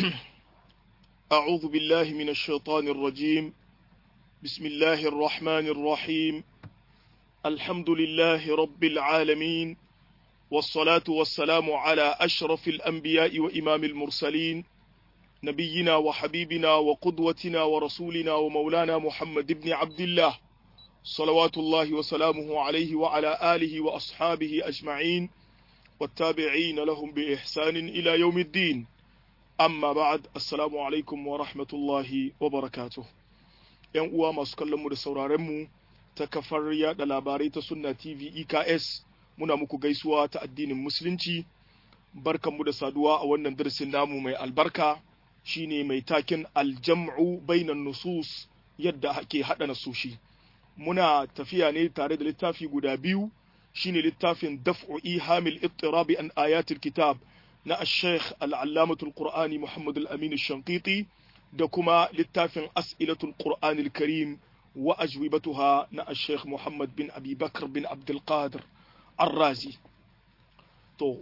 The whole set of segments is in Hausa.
أعوذ بالله من الشيطان الرجيم بسم الله الرحمن الرحيم الحمد لله رب العالمين والصلاة والسلام على أشرف الأنبياء وإمام المرسلين نبينا وحبيبنا وقدوتنا ورسولنا ومولانا محمد بن عبد الله صلوات الله وسلامه عليه وعلى آله وأصحابه أجمعين والتابعين لهم بإحسان إلى يوم الدين amma ba'ad assalamu alaikum wa rahmatullahi wa barakatuh yan uwa masu kallon mu da sauraren mu ta kafar yada labarai ta sunna tv eks muna muku gaisuwa ta addinin musulunci barkanmu da saduwa a wannan darasin namu mai albarka shine mai takin aljam'u bainan nusus yadda ake hada nasushi muna tafiya ne tare da littafi guda biyu shine littafin daf'u ihamil ittirabi an ayatul kitab na Sheikh al'allamatul Qur'ani Muhammad al-Amin Shankiti da kuma littafin As'ilatul Qur'ani al-Karim wa ajwibatuha na Sheikh Muhammad bin Abi Bakr bin Abdul Qadir Ar-Razi. To,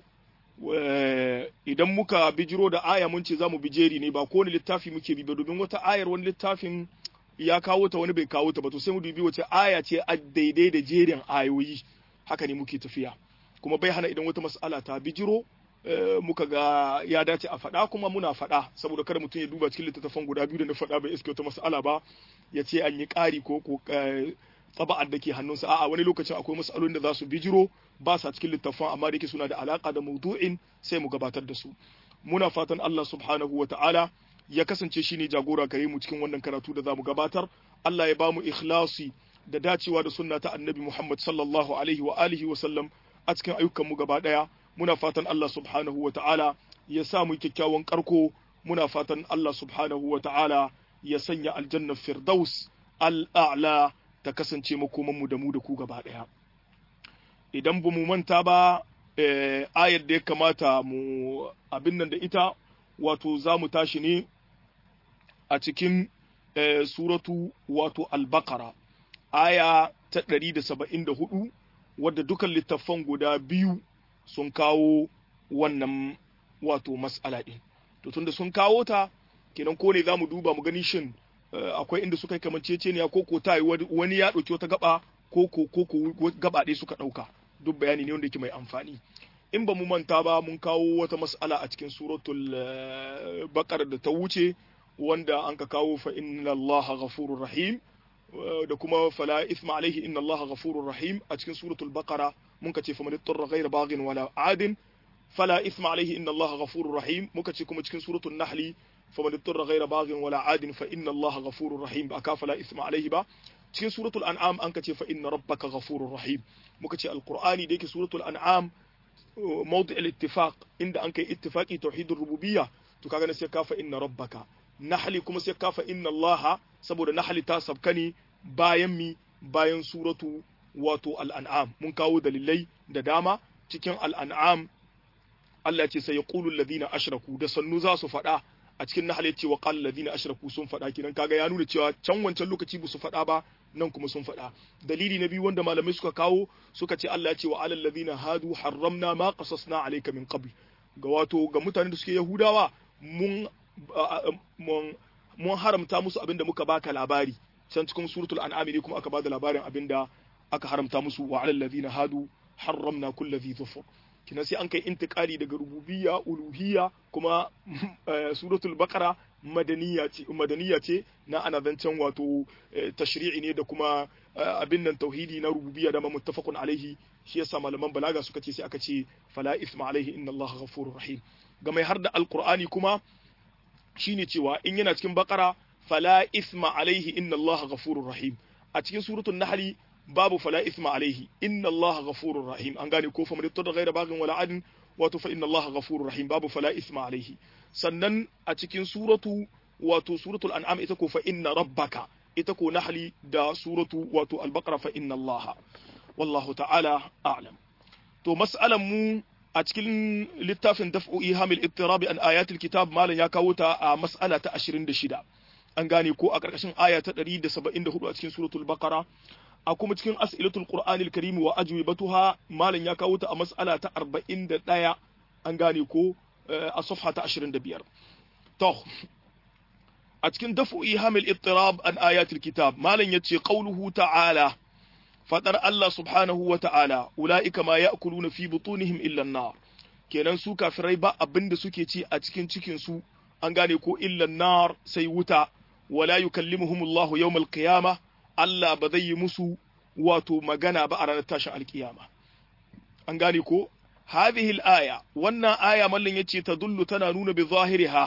idan muka bijiro da aya mun ce za mu bijeri ne ba kowane littafi muke bi ba domin wata ayar wani littafin ya kawo ta wani bai kawo ta ba to sai mu dubi wace aya ce a daidai da jerin ayoyi haka ne muke tafiya kuma bai hana idan wata mas'ala ta bijiro muka ga ya dace a faɗa kuma muna faɗa saboda kada mutum ya duba cikin littattafan guda biyu da na faɗa bai iske wata mas'ala ba ya ce an yi ƙari ko ko tsaba'ar da ke hannunsa a'a wani lokacin akwai mas'alolin da za su bijiro ba sa cikin littattafan amma da yake suna da alaka da maudu'in sai mu gabatar da su muna fatan Allah subhanahu wa ta'ala ya kasance shine jagora gare mu cikin wannan karatu da zamu gabatar Allah ya bamu ikhlasi da dacewa da sunna ta annabi Muhammad sallallahu alaihi wa alihi wa sallam a cikin ayyukan mu gaba daya muna fatan Allah subhanahu wa ta'ala ya sa mu kyakkyawan karko muna fatan Allah subhanahu wa ta'ala ya sanya aljannar firdaus al'a'la ta kasance makomanmu da mu da ku gaba ɗaya idan ba mu manta ba ayar da ya kamata mu abin nan da ita wato za mu tashi ne a cikin suratu wato albakara aya ta 174 wadda dukan littattafan guda biyu sun kawo wannan wato mas'ala ɗin to tunda sun kawo ta kenan ko ne za mu duba mu gani shin akwai inda suka yi kamanceceniya ko ko ta wani ya ɗauki wata gaba ko ko ko ko gaba ɗaya suka ɗauka duk bayani ne wanda yake mai amfani in ba mu manta ba mun kawo wata mas'ala a cikin suratul bakar da ta wuce wanda an ka kawo fa inna allaha ghafurur rahim da kuma fala isma alaihi inna allaha ghafurur rahim a cikin suratul baqara mun ka ce fa man ittara ghayra baghin wala adin fala isma alaihi inna allaha ghafurur rahim muka ce kuma cikin suratul nahli fa man ittara ghayra baghin wala adin fa inna allaha ghafurur rahim ba ka fala isma alaihi ba cikin suratul an'am an ka ce fa inna rabbaka ghafurur rahim muka ce alqur'ani da yake suratul an'am mawdi' al-ittifaq inda an kai ittifaqi tauhidur rububiyya to kaga ne sai ka fa inna rabbaka nahli kuma sai ka fa inna allaha saboda nahli ta sabkani bayan mi bayan suratu wato al'an'am mun kawo dalilai da dama cikin al'an'am Allah ce sai ya ƙulu ladina ashraku da sannu za su faɗa a cikin nahal ya ce wa ƙal ladina ashraku sun faɗa kinan kaga ya nuna cewa can wancan lokaci ba su faɗa ba nan kuma sun faɗa dalili na biyu wanda malamai suka kawo suka ce Allah ya ce wa alal ladina hadu harramna ma qasasna alayka min qabl ga wato ga mutanen da suke yahudawa mun mun haramta musu abin da muka baka labari can cikin suratul an'am ne kuma aka bada labarin abinda aka haramta musu wa alal ladina hadu harramna kulli dhi dhufur kina sai an kai intikali daga rububiyya uluhiyya kuma suratul baqara madaniya ce madaniya ce na ana zancen wato tashri'i ne da kuma abin nan tauhidi na rububiyya da muttafaqun alaihi shi yasa malaman balaga suka ce sai aka ce fala isma alaihi inna allaha ghafurur rahim ga mai har da alqur'ani kuma shine cewa in yana cikin baqara fala isma alaihi inna allaha ghafurur rahim a cikin suratul nahli babu fala isma alaihi inna allaha ghafurur rahim an gane ko fa man yattaqi ghayra baghin wala adin wato fa inna allaha ghafurur rahim babu fala isma alaihi sannan a cikin suratu wato suratul an'am ita ko fa inna rabbaka ita ko nahli da suratu wato al-baqara fa inna allaha wallahu ta'ala a'lam to mas'alan mu a cikin littafin daf'u ihamil ittirab an ayatil kitab malan ya kawo ta a mas'ala ta 26 an gane ko a karkashin aya ta 174 a cikin suratul baqara a kuma cikin as'ilatul qur'anil karim wa ajwibatuha malan ya kawo ta a mas'ala ta 41 an gane ko a safha ta 25 to a cikin dafu ihamil ittirab an ayatul kitab malam yace qauluhu ta'ala fadar Allah subhanahu wa ta'ala ulaika ma ya'kuluna fi butunihim illa an-nar kenan su kafirai ba abinda suke ci a cikin cikin su an gane ko illa an-nar sai wuta wala yukallimuhumullahu yawmal qiyamah Allah ba zai yi musu wato magana ba a ranar tashin alkiyama an gane ko hadhihi al-aya wannan aya mallan yace tadullu tana nuna bi zahiriha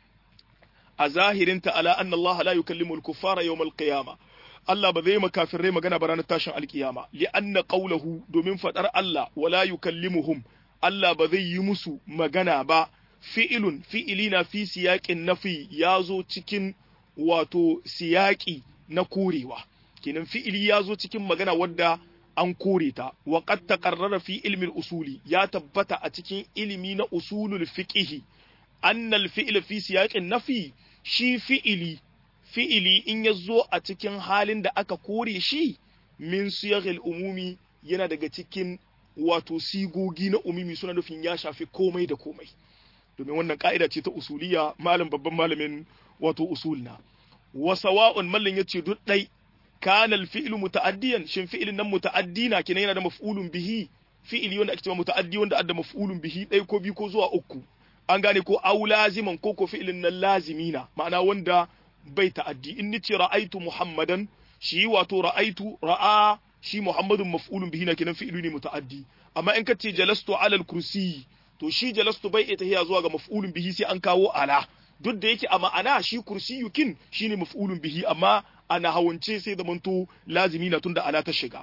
a zahirinta ala anna Allah la yukallimu al-kuffara yawm al-qiyama Allah ba zai makafirai magana ba ranar tashin alkiyama li anna qawluhu domin fadar Allah wala yukallimuhum Allah ba zai yi musu magana ba fi'ilun fi'ilina fi siyaqin nafi yazo cikin wato siyaqi na korewa kenan fi'ili yazo cikin magana wadda an kore ta wa qad taqarrara fi ilmi usuli ya tabbata a cikin ilimi na usulul fiqh annal fi'l fi siyaqin nafi shi fi'ili fi'ili in ya zo a cikin halin da aka kore shi min siyaghil umumi yana daga cikin wato sigogi na umumi suna nufin ya shafi komai da komai domin wannan ka'ida ce ta usuliya malam babban malamin wato usulna wa sawa'un mallan yace duk dai kana al-fi'lu muta'addiyan shin fi'ilin nan muta'addina kenan yana da maf'ulun bihi fi'ili wanda ake cewa muta'addi wanda adda maf'ulun bihi dai ko biyu ko zuwa uku an gane ko au laziman ko ko fi'ilin nan lazimina ma'ana wanda bai ta'addi in nice ra'aitu muhammadan shi wato ra'aitu ra'a shi muhammadun maf'ulun bihi na kenan fi'ilu ne muta'addi amma in kace jalastu alal kursi to shi jalastu bai ita hiya zuwa ga maf'ulun bihi sai an kawo ala duk da yake a ma'ana shi kursiyukin shine maf'ulun bihi amma ana hawance sai da manto lazimi na tunda ala ta shiga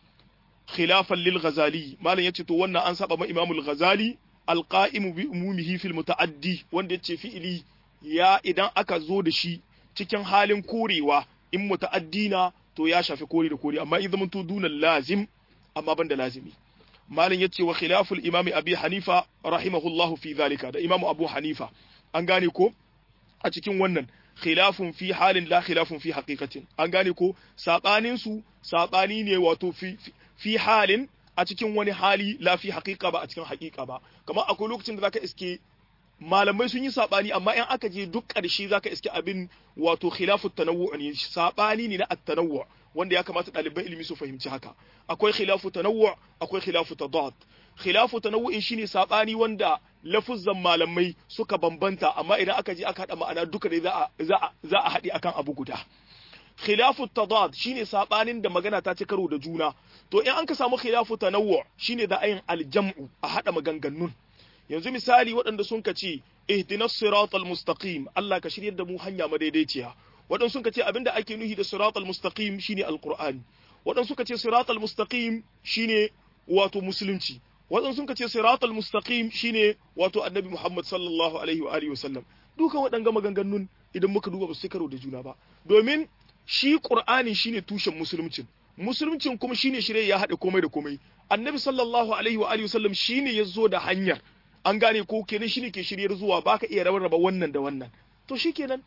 khilafan lil ghazali malam yace to wannan an saba ma imamul ghazali alqa'imu bi umumihi fil muta'addi wanda yace fi'ili ya idan aka zo da shi cikin halin korewa in muta'addina to ya shafi kore da kore amma in zaman to dunan lazim amma banda lazimi malam yace wa khilaful imami abi hanifa rahimahullahu fi zalika da imamu abu hanifa an gane ko a cikin wannan khilafun fi halin la khilafun fi haqiqatin an gane ko sabanin su sabani ne wato fi fi halin a cikin wani hali la fi haqiqa ba a cikin haqiqa ba kamar akwai lokacin da zaka iske malamai sun yi sabani amma in aka je duk ƙarshe zaka iske abin wato khilafu tanawwu ne sabani ne na at-tanawwu wanda ya kamata ɗaliban ilimi su fahimci haka akwai khilafu tanawwu akwai khilafu tadad khilafu tanawwu shine sabani wanda lafuzzan malamai suka bambanta amma idan aka je aka hada ma'ana duka dai za a za a za a haɗi akan abu guda khilafu tadad shine sabanin da magana ta ci karo da juna to in an ka samu khilafu tanawwu shine da ayin aljam'u a hada maganganun yanzu misali waɗanda sun ka ce ihdinas siratal mustaqim Allah ka shiryar da mu hanya madaidaiciya waɗanda sun ka ce abinda ake nuhi da siratal mustaqim shine alqur'ani waɗanda suka ce siratal mustaqim shine wato musulunci waɗanda sun ka ce siratal mustaqim shine wato annabi Muhammad sallallahu alaihi wa alihi wasallam dukan waɗanga maganganun idan muka duba ba su karo da juna ba domin shi qur'ani shine tushen musuluncin musuluncin kuma shine shirye ya haɗe komai da komai annabi sallallahu alaihi wa alihi wasallam shine ya zo da hanyar an gane ko kenan shine ke shiryar zuwa baka iya rarraba wannan da wannan to shikenan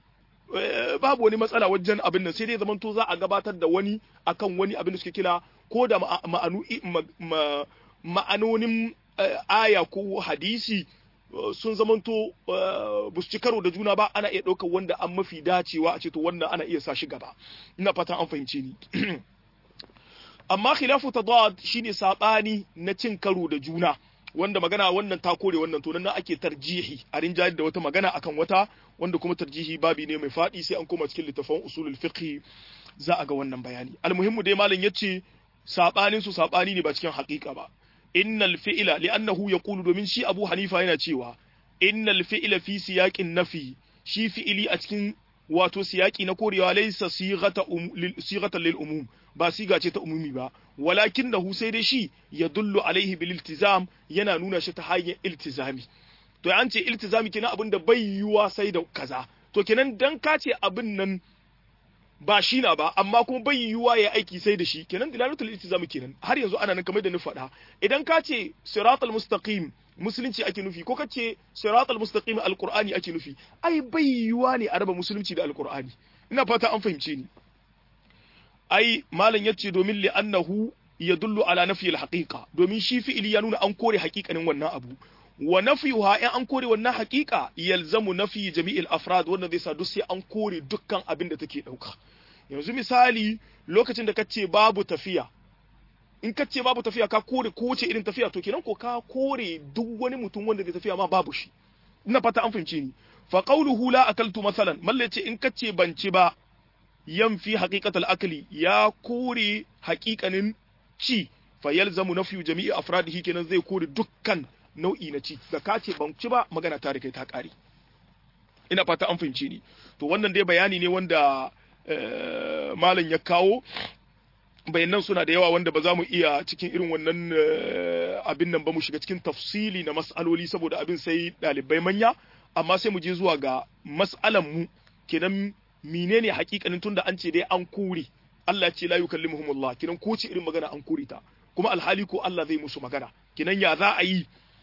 babu wani matsala wajen abin nan sai dai zaman to za a gabatar da wani akan wani abin da suke kila ko da ma'anu ma'anonin aya ko hadisi sun zamanto ba su ci karo da juna ba ana iya ɗaukar wanda an mafi dacewa a ce to wannan ana iya sa shi gaba ina fatan an fahimce ni amma khilafu tadad shine sabani na cin karo da juna wanda magana wannan ta kore wannan to nan ake tarjihi a rinjayar da wata magana akan wata wanda kuma tarjihi babi ne mai faɗi sai an koma cikin littafin usulul fiqh za a ga wannan bayani almuhimmu dai malam yace sabanin su sabani ne ba cikin haƙiƙa ba innal fi'la li'annahu yaqulu domin shi Abu Hanifa yana cewa innal fi'la fi siyaqin nafi shi fi'ili a cikin wato siyaki na korewa laysa sighata um, sighatan lil umum ba siga ce ta umumi ba walakinahu sai dai shi yadullu alaihi bil iltizam yana nuna shi ta hanyar iltizami to an ce iltizami kenan abin da bai yiwa sai da kaza to kenan dan ka ce abin nan ba shi na ba amma kuma bai yiwuwa ya aiki sai da shi kenan dilalatul iltizami kenan har yanzu ana nan kamar da ni faɗa idan ka ce siratal mustaqim musulunci ake nufi ko kace siratal mustaqim alqur'ani ake nufi ai bai yiwuwa ne a raba musulunci da alqur'ani ina fata an fahimce ni ai malam yace domin li annahu yadullu ala nafi alhaqiqa domin shi fi'ili ya nuna an kore haƙiƙanin wannan abu wa nafiyuha in an kore wannan haqiqa yalzamu nafi jami'il afrad wanda zai sa duk sai an kore dukkan abin da take dauka yanzu misali lokacin da kace babu tafiya in kace babu tafiya ka kore kowace irin tafiya to kenan ko ka kore duk wani mutum wanda zai tafiya ma babu shi ina fata an fahimce ni fa qawluhu la akaltu masalan mallace in kace ban ci ba yanfi haqiqatal akli ya kore haqiqanin ci fa yalzamu nafyu jami'i afradihi kenan zai kore dukkan nau'i na ci da ka ce ban ci ba magana ta rike ta kare ina fata an fahimce ni to wannan dai bayani ne wanda malam ya kawo bayanan suna da yawa wanda ba za mu iya cikin irin wannan abin nan ba mu shiga cikin tafsili na mas'aloli saboda abin sai ɗalibai manya amma sai mu je zuwa ga mas'alan mu kenan menene hakikanin tunda an ce dai an kure Allah ce la yukallimuhumullah kenan ko ce irin magana an kure ta kuma alhali ko Allah zai musu magana kenan ya za a yi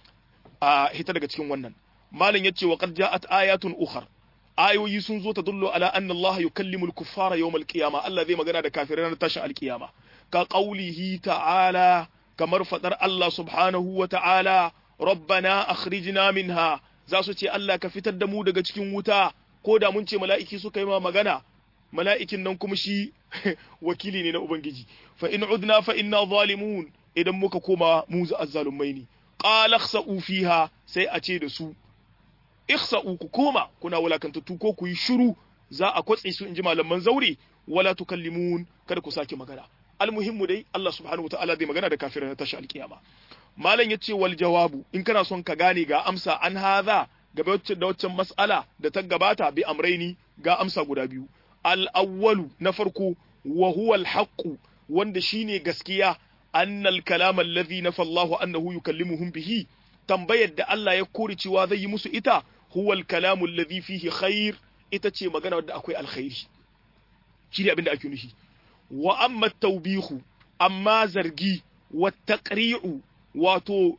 a hita daga cikin wannan malam yace wa qad ja'at ayatun ukhra ayoyi sun zo ta dullo ala anna Allah yukallimul kuffara yawmal qiyama Allah zai magana da kafirai ranar tashin alkiyama ka qaulihi ta'ala kamar fadar Allah subhanahu wa ta'ala rabbana akhrijna minha za su ce Allah ka fitar da mu daga cikin wuta ko da mun ce mala'iki suka yi ma magana mala'ikin nan kuma shi wakili ne na ubangiji fa in udna fa inna zalimun idan muka koma mu azzalumai ne qala khsa'u fiha sai a ce da su ikhsa'u ku koma kuna wulakantattu ko ku yi shiru za a kwatse su inji malaman zaure wala tukallimun kada ku sake magana almuhimmu dai Allah subhanahu wataala zai magana da kafirai na tashi alkiyama malam yace wal jawabu in kana son ka gane ga amsa an hadha gaba wacce da waccan mas'ala da ta gabata bi amraini ga amsa guda biyu al awwalu na farko wa huwa al haqqu wanda shine gaskiya annal kalam alladhi nafa Allahu annahu yukallimuhum bihi tambayar da Allah ya kore cewa zai yi musu ita huwa al-kalamu alladhi fihi khair ita ce magana wadda akwai alkhairi shi ne abinda ake nufi wa amma tawbihu amma zargi wa taqri'u wato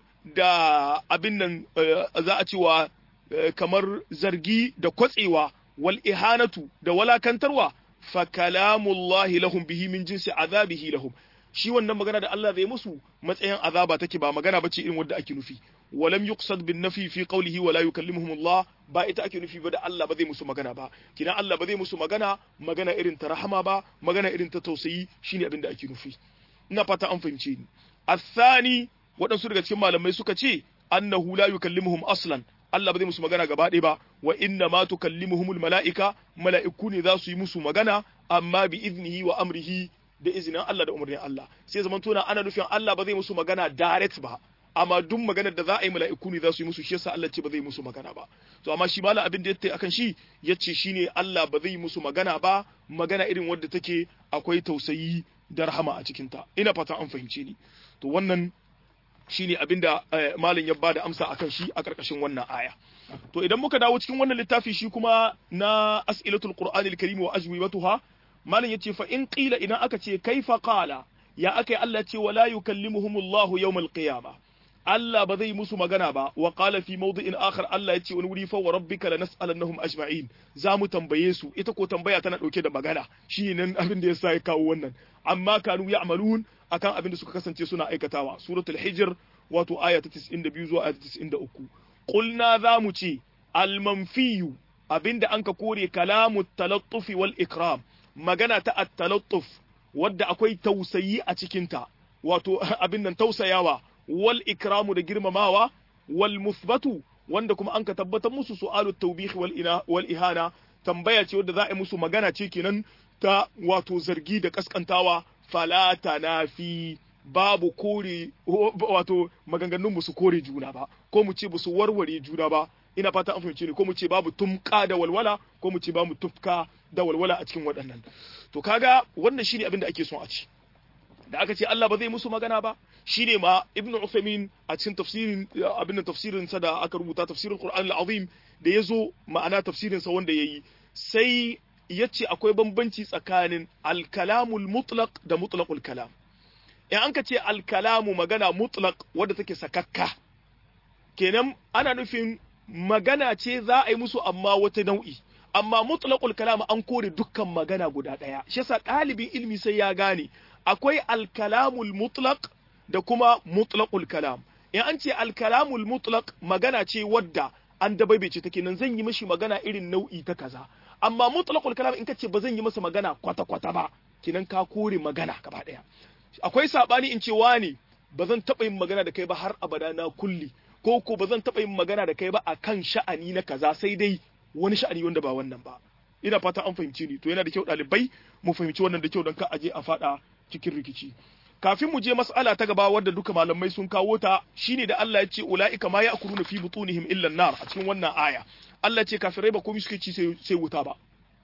da abin nan za a cewa kamar zargi da kwatsewa wal ihanatu da walakantarwa fa kalamullahi lahum bihi min jinsi azabihi lahum shi wannan magana da Allah zai musu matsayin azaba take ba magana bace irin wanda ake nufi walam yuqsad bin nafi fi qawlihi wala yukallimuhum Allah ba ita ake nufi ba da Allah ba zai musu magana ba kina Allah ba zai musu magana magana irin ta rahama ba magana irin ta tausayi shine abin da ake nufi ina fata an fahimce ni athani waɗansu daga cikin malamai suka ce annahu la yukallimuhum aslan Allah ba zai musu magana gaba ɗaya ba wa inna ma tukallimuhumul mala'ika mala'iku ne za su yi musu magana amma bi iznihi wa amrihi da izinin Allah da umarnin Allah sai zaman tona ana nufin Allah ba zai musu magana direct ba amma duk maganar da za a yi mala'iku ne za su yi musu shi yasa Allah ce ba zai musu magana ba to amma shi malam abin da yace akan shi yace shine Allah ba zai musu magana ba magana irin wadda take akwai tausayi da rahama a cikin ta ina fata an fahimce ni to wannan shine abin da malam ya bada amsa akan shi a karkashin wannan aya to idan muka dawo cikin wannan littafi shi kuma na as'ilatul qur'anil karim wa ajwibatuha malam yace fa in qila idan aka ce kaifa qala ya akai Allah ce wala yukallimuhumullahu yawmal qiyamah Allah ba zai musu magana ba wa qala fi mawdi'in akhar Allah yace wani wuri fa wa rabbika lanas'alannahum ajma'in za mu tambaye su ita ko tambaya tana dauke da magana shi nan abin da yasa ya kawo wannan amma kanu ya'malun akan abin da suka kasance suna aikatawa suratul hijr wato aya ta 92 zuwa aya ta 93 qulna za mu ce al-manfiyu abinda anka kore kalamu talattufi wal ikram magana ta at-talattuf wadda akwai tausayi a cikinta wato abin nan tausayawa wal ikramu da girmamawa wal musbatu wanda kuma an ka tabbatar musu su'alu tawbih wal ina wal ihana tambaya ce wadda za a yi musu magana ce kenan ta wato zargi da kaskantawa fala tanafi babu kore wato maganganun musu kore juna ba ko mu ce musu warware juna ba ina fata an fahimce ni ko mu ce babu tumka da walwala ko mu ce babu tufka da walwala a cikin waɗannan to kaga wannan shine abin da ake son a ci da aka ce Allah ba zai musu magana ba shine ma Ibn Uthaymeen a cikin tafsirin abin tafsirin sa da aka rubuta tafsirin Qur'an al-Azim da yazo ma'ana tafsirin sa wanda yayi sai yace akwai bambanci tsakanin al-kalamul mutlaq da mutlaqul kalam in an ka ce al-kalamu magana mutlaq wadda take sakakka kenan ana nufin magana ce za a yi musu amma wata nau'i amma mutlaqul kalam an kore dukkan magana guda daya shi yasa ɗalibin ilmi sai ya gane akwai alkalamul mutlaq da kuma mutlaqul kalam in in an ce al-kalamul mutlaq magana ce wadda an dabaibace take nan zan yi mishi magana irin nau'i ta kaza amma mutlaqul kalam in kace ba zan yi masa magana kwata kwata ba kinan ka kore magana gaba daya akwai sabani in ce wani ba zan taba yin magana da kai ba har abada na kulli ko ko ba zan taba yin magana da kai ba akan sha'ani na kaza sai dai wani sha'ani wanda ba wannan ba ina fata an fahimci ni to yana da kyau ɗalibai mu fahimci wannan da kyau don ka aje a fada cikin rikici kafin mu je mas'ala ta gaba wadda duka malamai sun kawo ta shine da Allah ya ce ulaika ma ya'kuluna fi butunihim illa nar a cikin wannan aya Allah ce kafirai ba komai suke ci sai wuta ba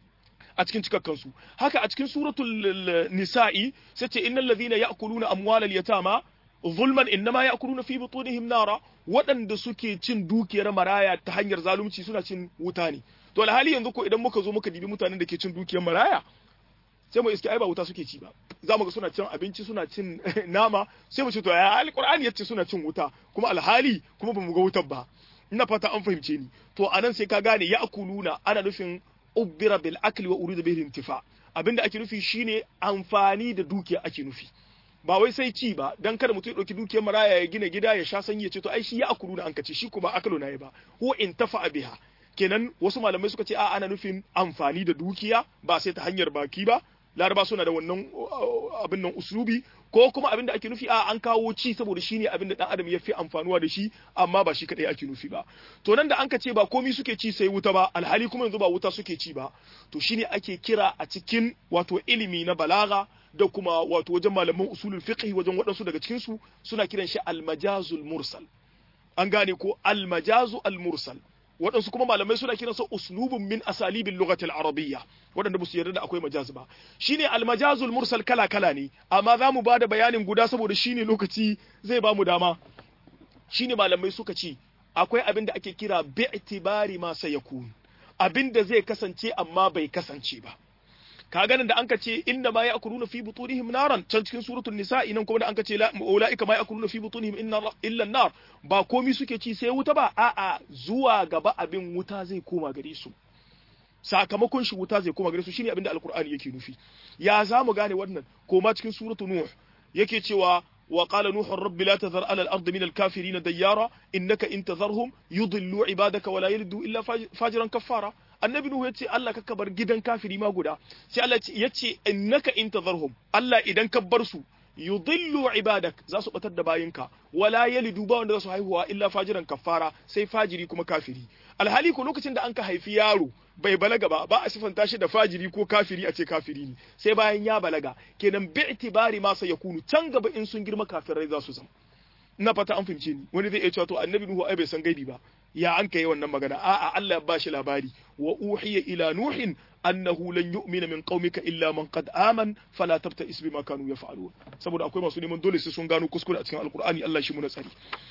a cikin cikakkan su haka a cikin suratul nisa'i sai ce innal ladhina ya'kuluna amwalal yatama zulman innama ya'kuluna fi butunihim nara waɗanda suke cin dukiyar maraya ta hanyar zalunci suna cin wuta ne to alhali yanzu ko idan muka zo muka dibi mutanen da ke cin dukiyar maraya sai mu iske ai ba wuta suke ci ba za mu ga suna cin abinci suna cin nama sai mu ce to ya alqur'ani yace suna cin wuta kuma alhali kuma bamu ga wutar ba ina fata an fahimce ni to anan sai ka gane ya akuluna ana nufin ubbira bil akli wa urida bihi intifa abinda ake nufi shine amfani da dukiya ake nufi ba wai sai ci ba dan kada mutum ya dauki dukiyar maraya ya gina gida ya sha sanyi ya ce to ai shi ya akuluna an kace shi kuma akalo na ba huwa intafa biha kenan wasu malamai suka ce a ana nufin amfani da dukiya ba sai ta hanyar baki ba laraba suna da wannan abin nan uslubi ko kuma abin da ake nufi a an kawo ci saboda shi ne abin da dan adam ya fi amfanuwa da shi amma ba shi kadai ake nufi ba to nan da an ka ce ba komi suke ci sai wuta ba alhali kuma yanzu ba wuta suke ci ba to shine ake kira a cikin wato ilimi na balaga da kuma wato wajen malaman usulul fiqh wajen waɗansu daga cikin su suna kiran shi almajazul mursal an gane ko almajazu almursal waɗansu kuma malamai suna kiran sa uslubun min asalibin lugatil arabiyya waɗanda ba su yarda da akwai majaz ba shine almajazul mursal kala kala ne amma za mu ba da bayanin guda saboda shine lokaci zai ba mu dama shine malamai suka ce akwai abin da ake kira bi'tibari ma sayakun abin da zai kasance amma bai kasance ba ka ganin da anka ce inna ma ya'kuluna fi butunihim naran can cikin suratul nisa'i nan kuma da anka ce ulaika ma ya'kuluna fi butunihim illa nar ba komi suke ci sai wuta ba a'a zuwa gaba abin wuta zai koma gare su sakamakon shi wuta zai koma gare su shine abin da alqur'ani yake nufi ya za mu gane wannan koma cikin suratul nuh yake cewa وقال نوح رب لا تذر على الأرض من الكافرين ديارا إنك إن تذرهم يضلوا عبادك ولا يلدوا إلا فاجرا كفارا annabi nuhu yace Allah ka bar gidan kafiri ma guda sai Allah yace innaka in tadharhum Allah idan ka bar su yudillu ibadak za su batar da bayinka wala yalidu ba wanda za su haihuwa illa fajiran kafara sai fajiri kuma kafiri alhali ko lokacin da an ka haifi yaro bai balaga ba ba a sifanta shi da fajiri ko kafiri a ce kafiri ne sai bayan ya balaga kenan bi itibari ma sai yakunu can gaba in sun girma kafirai za su zama ina fata an fahimce ni wani zai iya cewa to annabi nuhu ai bai san gaibi ba ya an kai wannan magana a'a Allah ya bashi labari wa uhiya ila nuhin annahu lan yu'mina min qaumika illa man qad aman fala tabta'is bima kanu yaf'alun saboda akwai masu neman dole sai sun gano kuskure a cikin alqur'ani Allah shi mu na tsari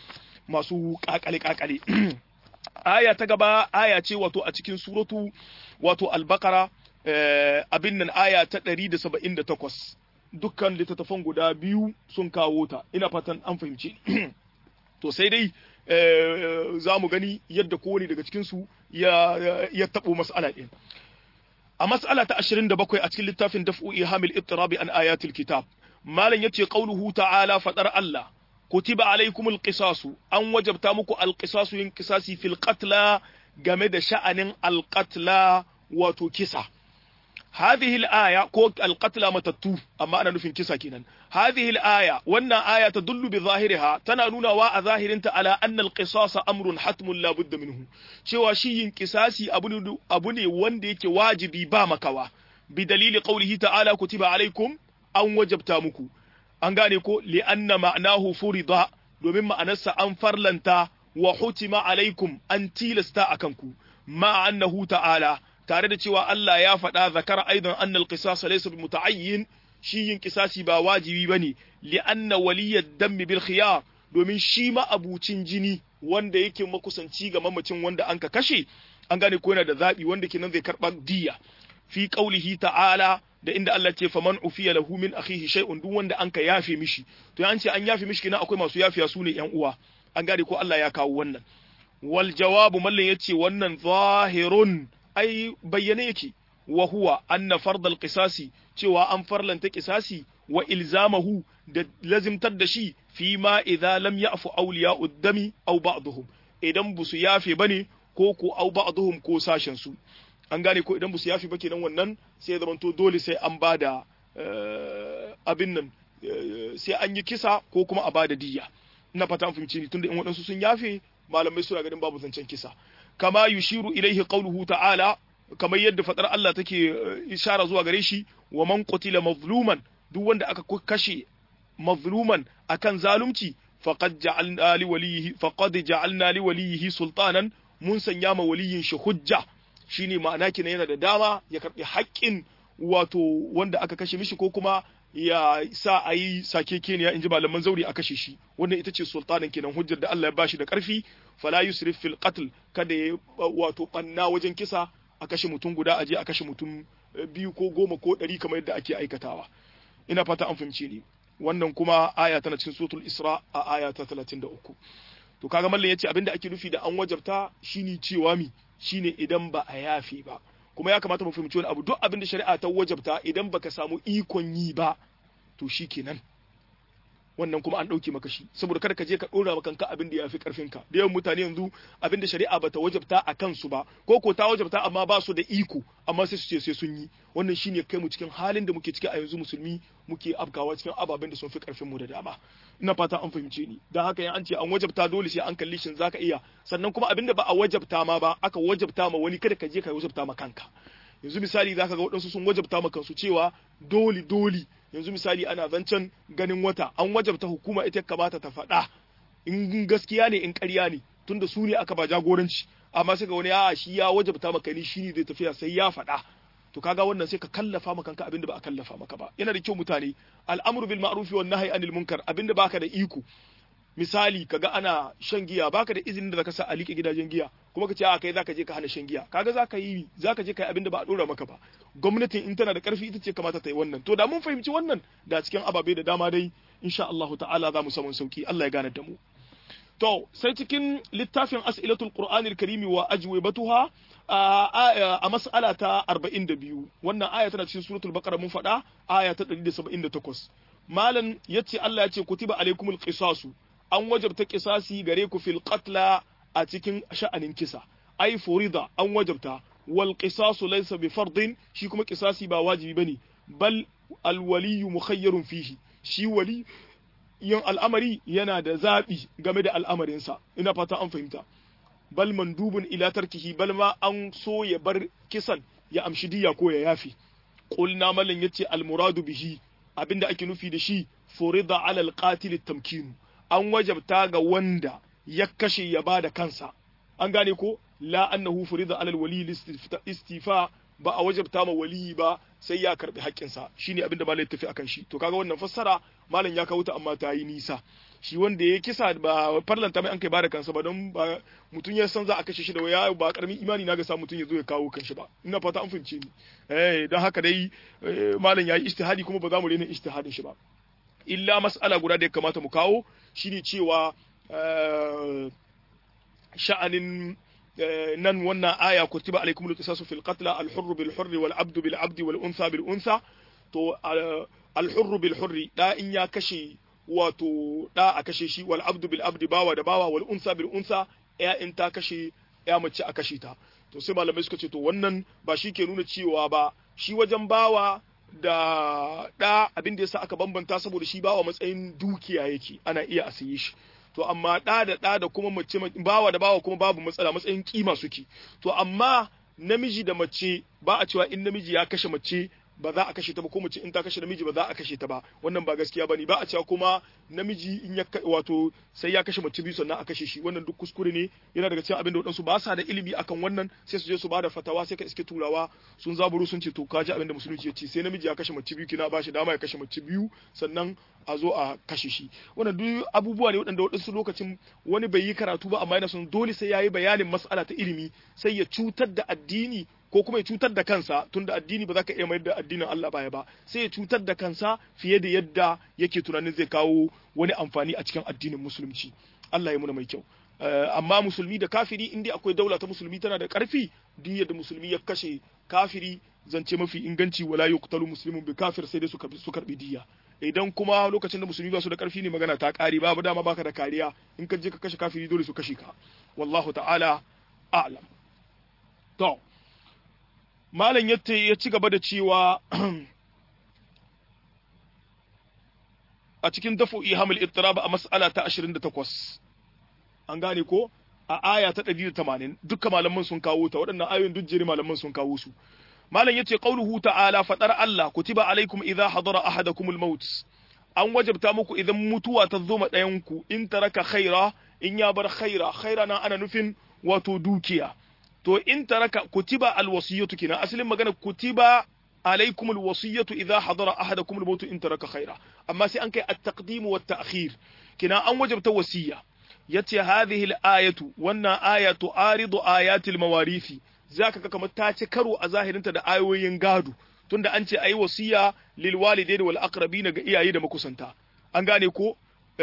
masu kakale kakale aya ta gaba aya ce wato a cikin suratu wato al-baqara abin nan aya ta 178 dukkan littattafan guda biyu sun kawo ta ina fatan an fahimci to sai dai za mu gani yadda kowane daga cikinsu ya, ya taɓo mas'ala ɗin. A mas'ala ta 27 a cikin littafin daf'u ihamil ittirabi an ayatul kitab. Malam yace qauluhu ta'ala fadar Allah kutiba alaikumul qisasu an wajabta muku alqisasu yin qisasi fil qatla game da sha'anin alqatla wato kisa. هذه الآية كوك القتلى متتو أما أنا نفين كسا كينا هذه الآية وأن آية تدل بظاهرها تنانون واء ظاهر انت على أن القصاص أمر حتم لا بد منه شوى شيء كساسي أبني, أبني وندي واجبي بامكوا بدليل قوله تعالى كتب عليكم أن وجبتامكو an gane ko li'anna ma'anahu furida domin ma'anarsa an farlanta wa hutima alaikum an tilasta akan ku ma annahu ta'ala tare da cewa Allah ya faɗa zakar aidan annal qisas laysa bi muta'ayyin shi yin kisasi ba wajibi bane li anna waliyad dam bil khiyar domin shi ma abucin jini wanda yake makusanci ga mamacin wanda anka kashe an gane ko yana da zabi wanda kenan zai karba diya fi qaulihi ta'ala da inda Allah ce faman ufiya lahu min akhihi shay'un duk wanda anka yafe mishi to an ce an yafe mishi kenan akwai masu yafiya su ne yan uwa an gane ko Allah ya kawo wannan wal jawabu mallan yace wannan zahirun ai bayyane yake wa huwa anna fardal qisasi cewa an farlanta qisasi wa ilzamahu da lazimtar da shi fi ma idza lam ya'fu awliya'u dami aw ba'dhum idan busu yafe bane ko ko aw ba'dhum ko sashen su an gane ko idan busu yafe ba kenan wannan sai zaman to dole sai an bada abin nan sai an yi kisa ko kuma a bada diyya ina fata an fahimci ni tunda in waɗansu sun yafe malamai suna ganin babu zancen kisa kama yushiru ilaihi qawluhu ta'ala kamar yadda fadar Allah take ishara zuwa gare shi wa man qutila mazluman duk wanda aka kashe mazluman akan zalunci faqad ja'alna li walihi faqad ja'alna li walihi sultanan mun sanya ma waliyin shi hujja shine ma'ana kina yana da dama ya karbi haƙƙin wato wanda aka kashe mishi ko kuma ya sa a yi sakekeniya in ji malaman zauri a kashe shi wannan ita ce sultanin kenan hujjar da Allah ya bashi da ƙarfi fala yusrif fil qatl kada ya wato banna wajen kisa a kashe mutum guda aje a kashe mutum biyu ko goma ko ɗari kamar yadda ake aikatawa ina fata an fahimci ni wannan kuma aya tana cikin suratul isra a aya ta 33 to kaga mallan yace abinda ake nufi da an wajabta shine cewa mi shine idan ba a yafe ba kuma ya kamata mu fahimci wani abu duk abin da shari'a ta wajabta idan baka samu ikon yi ba to shikenan wannan kuma an ɗauke maka shi saboda kada ka je ka ɗora maka kanka abin da ya fi ƙarfinka da yawan mutane yanzu abin da shari'a bata wajabta a kansu ba ko ko ta wajabta amma ba su da iko amma sai su ce sai sun yi wannan shine kai mu cikin halin da muke ciki a yanzu musulmi muke afkawa cikin ababen da sun fi ƙarfin mu da dama ina fata an fahimce ni dan haka yan an ce an wajabta dole sai an kalli shin zaka iya sannan kuma abin da ba a wajabta ma ba aka wajabta ma wani kada ka je ka wajabta ma kanka yanzu misali zaka ga waɗansu sun wajabta ma kansu cewa dole dole yanzu misali ana zancen ganin wata an wajabta hukuma ita kamata ta faɗa in gaskiya ne in ƙarya ne tunda su ne aka ba jagoranci amma sai ga wani a shi ya wajabta maka ni shine zai tafiya sai ya faɗa to kaga wannan sai ka kallafa maka kanka abinda ba a kallafa maka ba yana da kyau mutane al'amru bil ma'ruf wan nahyi anil munkar abinda baka da iko misali kaga ana shan giya baka da izinin da zaka sa a liƙe gidajen giya kuma ka ce a kai zaka je ka hana shan giya kaga zaka yi zaka je kai abinda ba a dora maka ba gwamnatin in tana da karfi ita ce kamata ta yi wannan to da mun fahimci wannan da cikin ababe da dama dai insha Allah ta'ala za mu samu sauki Allah ya gane da mu to sai cikin littafin as'ilatul qur'anil karimi wa ajwibatuha a mas'ala ta 42 wannan aya tana cikin suratul baqara mun faɗa aya ta 178 malam yace Allah ya ce kutiba alaikumul qisasu an wajabta qisasi gare ku fil qatla a cikin sha'anin kisa ai furida an wajabta wal qisasu laysa bi fardin shi kuma qisasi ba wajibi bane bal al waliyu mukhayyarun fihi shi wali yin al'amari yana da zaɓi game da al'amarinsa ina fata an fahimta bal mandubun ila tarkihi bal ma an so ya bar kisan ya amshi diya ko ya yafi qulna malan yace al muradu bihi abinda ake nufi da shi furida ala al qatil tamkinu an wajabta ga wanda ya kashe ya bada kansa an gane ko la annahu furida ala al wali istifa ba a wajabta ma wali ba sai ya karbi haƙƙinsa shine abinda malai tafi akan shi to kaga wannan fassara malam ya kawo ta amma ta yi nisa shi wanda ya kisa ba farlanta mai an kai bada kansa ba don ba mutum ya san za a kashe shi da waya ba karamin imani na ga sa mutum ya zo ya kawo kanshi ba ina fata an fahimce ni eh don haka dai malam ya yi ijtihadi kuma ba za mu rena ijtihadin shi ba illa mas'ala guda da ya kamata mu kawo shine cewa sha'anin nan wannan aya kutiba alaikum al-qisasu fil qatl al-hurr bil hurr wal abd bil abd wal untha bil untha to al-hurr bil hurr da in ya kashe wato da a kashe shi wal abd bil abd bawa da bawa wal untha bil untha ya in ta kashe ya mace a kashe ta to sai malamai suka ce to wannan ba shi ke nuna cewa ba shi wajen bawa da da abin da yasa aka bambanta saboda shi bawa matsayin dukiya yake ana iya a saye shi to amma ɗa da ɗa da kuma mace bawa da bawa kuma babu matsala matsayin kima suke to amma namiji da mace ba a cewa in namiji ya kashe mace ba za a kashe ta ba ko mace in ta kashe namiji ba za a kashe ta ba wannan ba gaskiya bane ba a cewa kuma namiji in ya wato sai ya kashe mace biyu sannan a kashe shi wannan duk kuskure ne yana daga cikin abin da wadansu ba sa da ilimi akan wannan sai su je su bada fatawa sai ka iske turawa sun zaburu sun ce to kaji abin da musulunci ya ce sai namiji ya kashe mace biyu kina ba shi dama ya kashe mace biyu sannan a zo a kashe shi wannan duk abubuwa ne waɗanda waɗansu lokacin wani bai yi karatu ba amma yana son dole sai ya yi bayanin mas'ala ta ilimi sai ya cutar da addini ko kuma ya cutar da kansa tunda addini ba za ka iya mayar da addinin Allah baya ba sai ya cutar da kansa fiye da yadda yake tunanin zai kawo wani amfani a cikin addinin musulunci Allah ya muna mai kyau amma musulmi da kafiri inda akwai daula ta musulmi tana da karfi duk yadda musulmi ya kashe kafiri zance mafi inganci wala yuqtalu muslimun bi kafir sai dai su karbi su karbi diya idan kuma lokacin da musulmi ba su da karfi ne magana ta kare babu dama baka da kariya in ka je ka kashe kafiri dole su kashe ka wallahu ta'ala a'lam to malam yatta ya ci gaba da cewa a cikin dafu ihamul ittirab a mas'ala ta 28 an gane ko a aya ta 180 dukkan malaman sun kawo ta waɗannan ayoyin duk jeri malaman sun kawo su malam yace qauluhu ta'ala fadar Allah kutiba alaikum idha hadara ahadakumul maut an wajabta muku idan mutuwa ta zo ma ɗayan ku in taraka khaira in ya bar khaira khaira nan ana nufin wato dukiya to in taraka kutiba alwasiyatu kina asalin magana kutiba عليكم الوصية إذا حضر أحدكم الموت إن ترك خيرا أما سي أنك التقديم والتأخير كنا أن وجبت وصية يتي هذه الآية وأن آية تعارض آيات المواريث ذاك كما تاتكروا أظاهر أنت دا آيوين قادو tunda an ce ayi wasiya lil walidaini wal aqrabina ga iyaye da makusanta an gane ko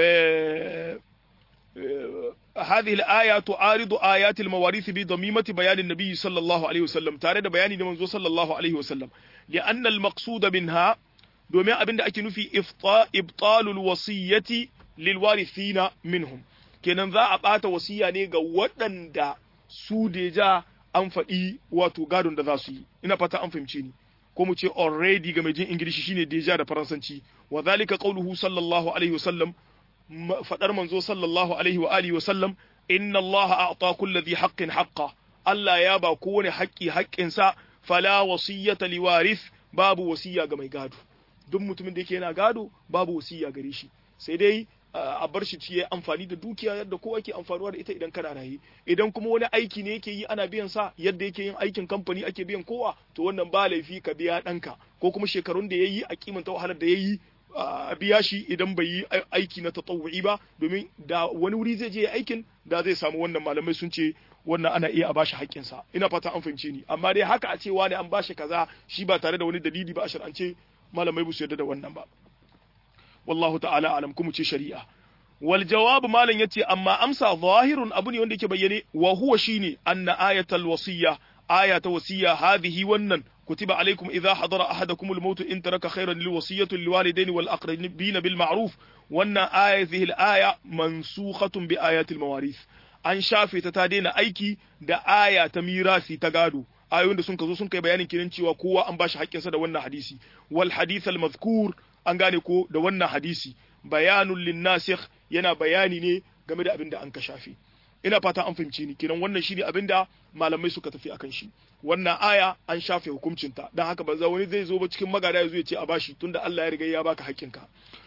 هذه الآية تعارض آيات المواريث بضميمة بيان النبي صلى الله عليه وسلم تارد بيان منذ صلى الله عليه وسلم لأن المقصود منها domin abin da ake nufi ibtalul wasiyyati lil warithina minhum kenan za a bata wasiya ne ga waɗanda su deja an faɗi wato gadon da za su yi ina fata an fahimce ni ko mu ce already ga mai jin ingilishi shine deja da faransanci wa zalika qawluhu sallallahu alaihi wasallam fadar manzo sallallahu alaihi wa alihi wa sallam inna allaha a'ta kulli dhi haqqin haqqa Allah ya ba kowane haƙƙi haƙƙinsa fala wasiyyata liwarith babu wasiya ga mai gado duk mutumin da yake yana gado babu wasiya gare shi sai dai a bar shi ciye amfani da dukiya yadda kowa ke amfanuwa da ita idan kana raye idan kuma wani aiki ne yake yi ana biyan sa yadda yake yin aikin kamfani ake biyan kowa to wannan ba laifi ka biya ɗanka ko kuma shekarun da yayi a kimanta wahalar da yayi a biya shi idan bai yi aiki na tatawu'i ba domin da wani wuri zai je aikin da zai samu wannan malamai sun ce wannan ana iya a bashi haƙƙinsa ina fata an fahimce ni amma dai haka a ce wani an bashi kaza shi ba tare da wani dalili ba a shar'ance malamai ba su yarda da wannan ba wallahu ta'ala alam kuma ce shari'a wal jawab malam yace amma amsa zahirun abu ne wanda yake bayyane wa huwa shine anna ayatal wasiyya aya ta wasiyya hadhihi wannan كتب عليكم إذا حضر أحدكم الموت إن ترك خيرا للوصية للوالدين والأقربين بالمعروف وأن آية ذه الآية منسوخة بآيات المواريث an shafe ta ta daina aiki da aya ta mirasi ta gado ayoyin da sun ka zo sun kai bayanin kiran cewa kowa an bashi haƙƙinsa da wannan hadisi wal hadith al mazkur an gane ko da wannan hadisi bayanun lin nasikh yana bayani ne game da abin da an ka shafe ina fata an fahimci ni kiran wannan shine abin da malamai suka tafi akan shi wannan aya an shafe hukuncinta don haka ba za wani zai zo ba cikin magada ya zo ya ce a bashi tunda Allah ya riga ya baka haƙƙinka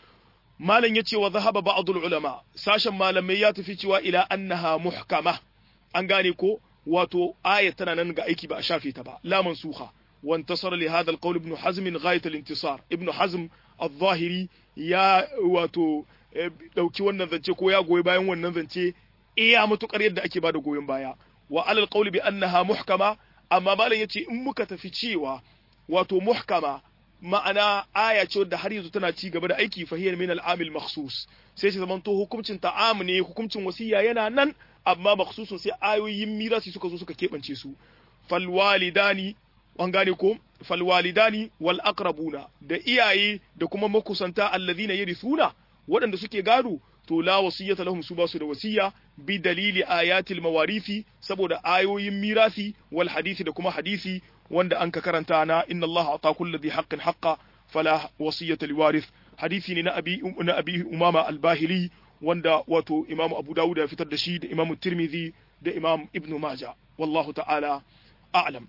malam yace wa zahaba ba'dul ulama sashen malamai ya tafi cewa ila annaha muhkama an gane ko wato aya tana nan ga aiki ba a shafe ta ba la mansuha wa intasara li hadha alqawl ibn hazm ghayat al-intisar ibn hazm al-zahiri ya wato dauki wannan zance ko ya goyi bayan wannan zance iya matukar yadda ake bada goyon baya wa alal qawli bi annaha muhkama amma malam yace in muka tafi cewa wato muhkama ma'ana aya ce wadda har yanzu tana ci gaba da aiki fahiyar min al'amil makhsus sai shi zaman to hukuncin ta'am ne hukuncin wasiya yana nan amma makhsusun sai ayoyin mirasi suka zo suka keɓance su fal walidani an gane ko fal walidani wal aqrabuna da iyaye da kuma makusanta alladhina yarithuna waɗanda suke gado to la wasiyata lahum su basu da wasiya bi dalili ayatil mawarithi saboda ayoyin mirasi wal hadisi da kuma hadisi wanda an ka karanta na inna Allah ata kulli dhi haqqin haqqa fala wasiyata liwarith hadisi ne na abi na abi umama al-bahili wanda wato imam abu dawud ya fitar da shi da imam tirmidhi da imam ibnu maja wallahu ta'ala a'lam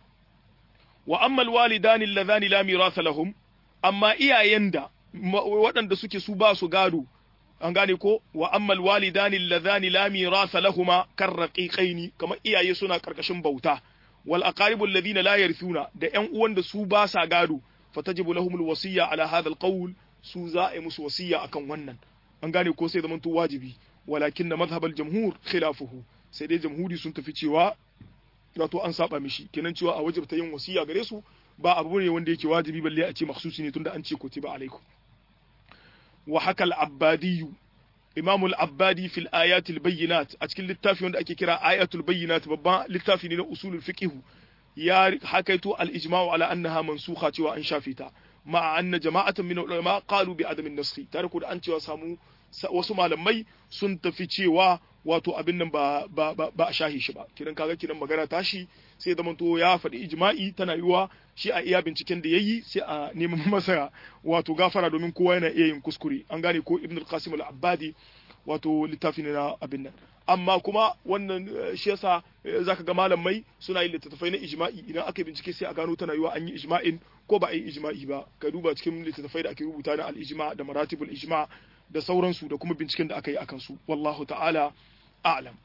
wa amma al-walidani alladhani la miratha lahum amma iyayen da waɗanda suke su ba su gado an gane ko wa ammal walidani alladhani la mirasa lahuma karraqiqaini kamar iyaye suna karkashin bauta wal aqaribu alladhina la yarithuna da ƴan uwan da su ba sa gado fatajibu lahumul wasiyya ala hadha alqawl su za a yi musu wasiyya akan wannan an gane ko sai zaman to wajibi walakin na mazhabal jamhur khilafuhu sai dai jamhuri sun tafi cewa wato an saba mishi kenan cewa a wajibta yin wasiyya gare su ba abu ne wanda yake wajibi balle a ce makhsusi ne tunda an ce kutiba alaikum وحكى العبادي إمام العبادي في الآيات البينات أتكلم للتافي عند أكي كرا آيات البينات بابا للتافي لنا أصول الفقه يا حكيت الإجماع على أنها منسوخة وأن شافتا ma anna jama'atan min ulama qalu bi adamin naskhi tare ko da an cewa samu wasu malamai sun tafi cewa wato abin nan ba ba ba a shahi shi ba kiran kaga kiran magana tashi sai zaman to ya faɗi ijma'i tana yiwa shi a iya binciken da yayi sai a neman masa wato gafara domin kowa yana iya yin kuskure an gane ko ibn al-qasim al-abbadi wato littafi ne na abin nan amma kuma wannan shi yasa zaka ga malamai suna yin littattafai na ijma'i idan aka bincike sai a gano tana yiwa an yi ijma'in ko ba a yi ijma'i ba ka duba cikin littattafai da ake rubuta na al-ijma da maratibul ijma da sauransu da kuma binciken da aka yi akan su wallahu ta'ala a'lam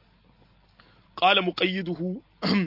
qala muqayyiduhu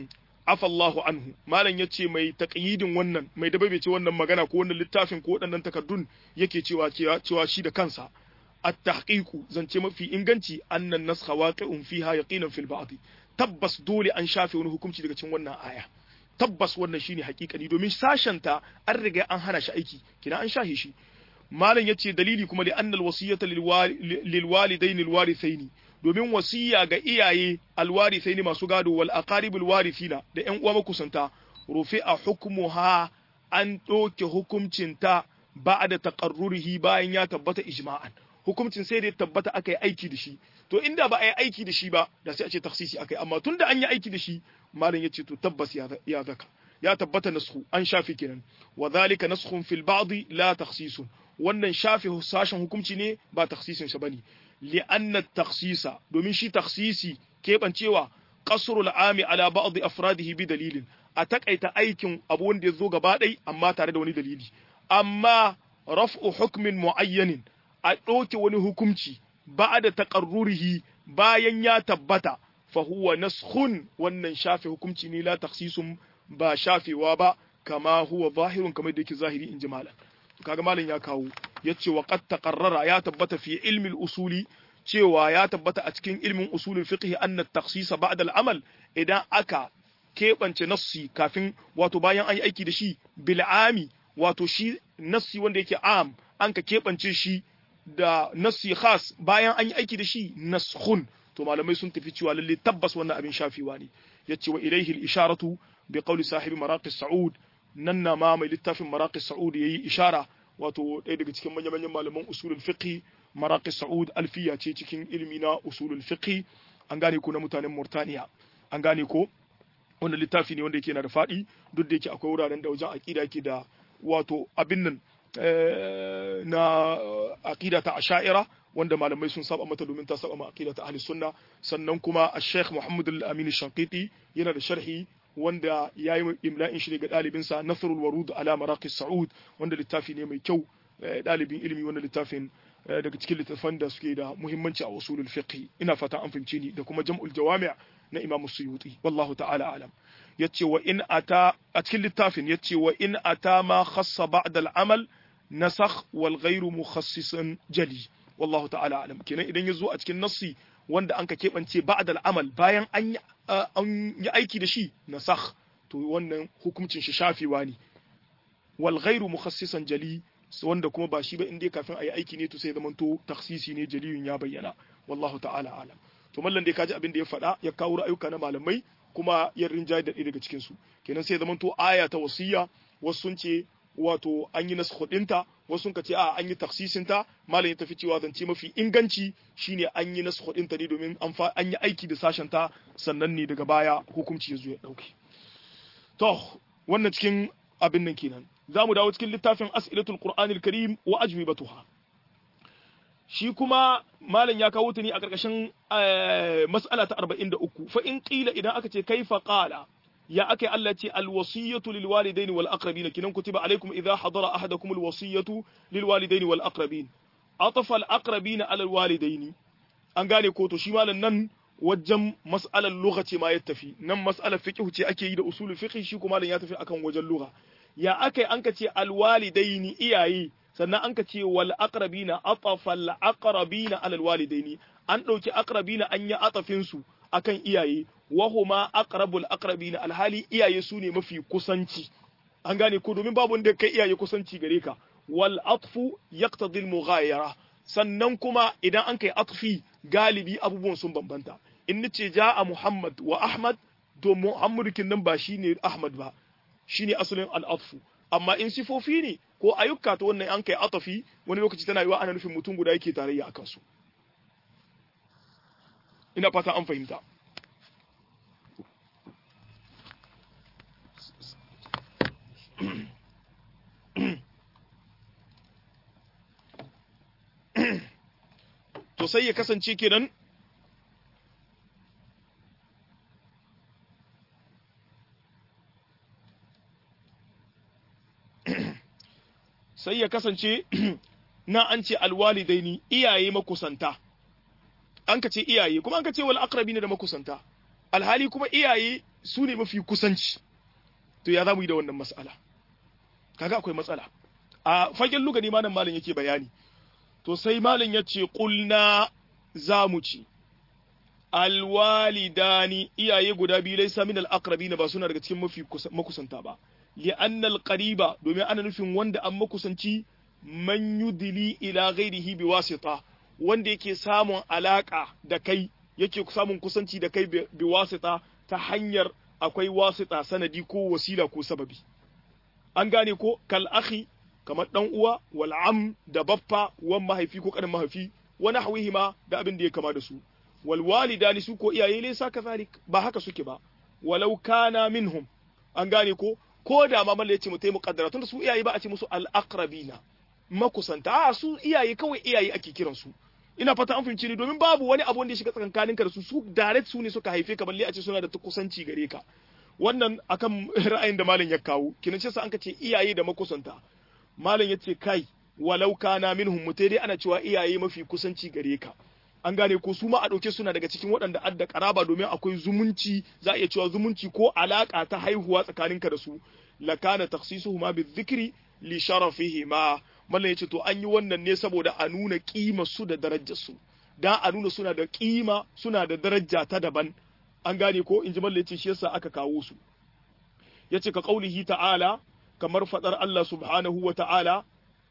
afa Allahu anhu malam yace mai taqyidin wannan mai dabaice wannan magana ko wannan littafin ko waɗannan takardun yake cewa cewa shi da kansa at-tahqiqu zance mafi inganci annan naskha waqi'un fiha yaqinan fil ba'd tabbas dole an shafe wani hukunci daga cikin wannan aya tabbas wannan shine hakikani domin sashenta an riga an hana shi aiki kina an shahe shi malam yace dalili kuma li annal wasiyata lil walidain al warithaini domin wasiya ga iyaye al warithaini masu gado wal aqaribul warithina da ƴan uwa makusanta rufi'a hukmuha an doke hukuncinta ba'da taqarrurihi bayan ya tabbata ijma'an hukuncin sai da ya tabbata aka yi aiki da shi to inda ba a yi aiki da shi ba da sai a ce taksisi aka yi amma tun da an yi aiki da shi malam ya ce to tabbas ya zaka ya tabbata nasku an shafi kenan wa zalika naskhun fil ba'd la takhsisun wannan shafi sashen hukunci ne ba taksisin sa bane li anna taksisa domin shi taksisi kebancewa qasrul ami ala ba'd afradihi bi dalilin a takaita aikin abu wanda ya zo gaba ɗai amma tare da wani dalili amma raf'u hukmin muayyanin a ɗauke wani hukunci ba da taƙarrurihi bayan ya tabbata fa huwa naskhun wannan shafe hukunci ne la takhsisun ba shafewa ba kama huwa zahirun kamar da yake zahiri in ji malam kaga malam ya kawo yace wa qad taqarrara ya tabbata fi ilmi al-usuli cewa ya tabbata a cikin ilmin usulul fiqh anna at-takhsis ba'da al-amal idan aka keɓance nassi kafin wato bayan an yi aiki da shi bil'ami wato shi nassi wanda yake am an ka keɓance shi da nassi khas bayan an yi aiki da shi naskhun to malamai sun tafi cewa lalle tabbas wannan abin shafewa ne yace wa ilaihi al-isharatu bi qawli sahibi maraqis sa'ud nan na ma mai littafin maraqis sa'ud yayi ishara wato ɗaya daga cikin manyan manyan malaman usulul fiqh maraqis sa'ud alfiya ce cikin ilmi na usulul fiqh an gane ko na mutanen Murtaniya an gane ko wannan littafi ne wanda yake na da faɗi duk da yake akwai wuraren da wajen aƙida yake da wato abin nan na aƙida ta asha'ira wanda malamai sun saba mata domin ta saba ma aƙida ta ahli sunna sannan kuma a sheikh muhammad al-amin shankiti yana da sharhi wanda ya yi imla'in shi ga ɗalibinsa nasrul warud ala maraqis sa'ud wanda littafi ne mai kyau ɗalibin ilimi wanda littafin daga cikin littattafan da suke da muhimmanci a usulul fiqh ina fata an fahimce ni da kuma jam'ul jawami' na Imam Suyuti wallahu ta'ala alam yace wa in ata a cikin littafin yace wa in ata ma khassa ba'da al-amal nasakh wal ghayru mukhassisan jali wallahu ta'ala alam kenan idan yazo a cikin nassi wanda anka kebance ba'da al-amal bayan an an yi aiki da shi nasakh to wannan hukuncin shi shafewa ne wal ghayru mukhassisan jali wanda kuma ba shi ba inda kafin a yi aiki ne to sai zamanto taksisi ne jaliyun ya bayyana wallahu ta'ala alam to mallan dai kaji abin da ya faɗa ya kawo ra'ayuka na malamai kuma ya rinjaye da daga cikin su kenan sai zamanto aya ta wasiya wasu sun ce wato an yi nasu ɗinta wasu sun ce a an yi taksisin ta malam ya tafi cewa zance mafi inganci shine an yi nasu ɗinta ne domin an yi aiki da sashen ta sannan ne daga baya hukunci ya zo ya ɗauke to wannan cikin abin nan kenan za mu dawo cikin littafin as'ilatul qur'anil karim wa ajwibatuha shi kuma malam ya kawo ta ne a ƙarƙashin mas'ala ta 43 fa in qila idan aka ce kaifa qala ya akai Allah ce alwasiyatu lil walidain wal aqrabin kinan kutiba alaikum idha hadara ahadakum alwasiyatu lil walidain wal aqrabin atafa al aqrabin ala al walidain an gane ko to shi malam nan wajen mas'alar lugha ce ma ya tafi nan mas'alar fiqh ce ake yi da usulul fiqh shi kuma malam ya tafi akan wajen lugha ya akai an ka ce alwalidaini iyaye sannan an ka ce wal aqrabina atafa al aqrabina ala alwalidaini an dauki aqrabina an yi atafin su akan iyaye wa huma aqrabul aqrabina alhali iyaye su ne mafi kusanci an gane ko domin babu wanda kai iyaye kusanci gare ka wal atfu yaqtadi al mughayara sannan kuma idan an kai atfi galibi abubuwan sun bambanta in nace ja'a muhammad wa ahmad to muhammadu kin nan ba shine ahmad ba shine asalin al'afu amma in sifofi ne ko ayyuka to wannan an kai atafi wani lokaci tana yiwa ana nufin mutum guda yake tarayya akan su ina fata an fahimta to sai ya kasance kenan sai ya kasance na an ce alwalidaini iyaye makusanta an ka ce iyaye kuma an ka ce wal aqrabi ne da makusanta alhali kuma iyaye su ne mafi kusanci to ya za mu yi da wannan mas'ala kaga akwai matsala a fagen lugani malam malam yake bayani to sai malam ya ce ƙulna za mu ci alwalidani iyaye guda biyu laisa min al-aqrabina ba suna daga cikin mafi makusanta ba li'anna al-qariba domin ana nufin wanda an makusanci man yudili ila ghairihi bi wasita wanda yake samun alaka da kai yake samun kusanci da kai bi wasita ta hanyar akwai wasita sanadi ko wasila ko sababi an gane ko kal akhi kamar dan uwa wal am da baffa wan mahaifi ko kanin mahaifi wa nahwihima da abin da ya kama da su wal walidani su ko iyaye ne sa kazalik ba haka suke ba walau kana minhum an gane ko ko da ma malla yace mu tayi muqaddara tunda su iyaye ba a ce musu al aqrabina makusanta a su iyaye kawai iyaye ake kiran su ina fata an fahimci ni domin babu wani abu wanda ya shiga tsakankaninka da su su direct su ne suka haife ka balle a ce suna da kusanci gare ka wannan akan ra'ayin da malam ya kawo kinan ce sa an ka ce iyaye da makusanta malam ya ce kai walau kana minhum mutai dai ana cewa iyaye mafi kusanci gare ka an gane ko su ma a ɗauke suna daga cikin waɗanda adda karaba domin akwai zumunci za a iya cewa zumunci ko alaka ta haihuwa tsakaninka da su lakana takhsisuhuma bizikri li sharafihima mallan yace to an yi wannan ne saboda a nuna kima su da darajar su dan a nuna suna da kima suna da daraja ta daban an gane ko inji mallan yace shi yasa aka kawo su yace ka qaulihi ta'ala kamar fadar Allah subhanahu wa ta'ala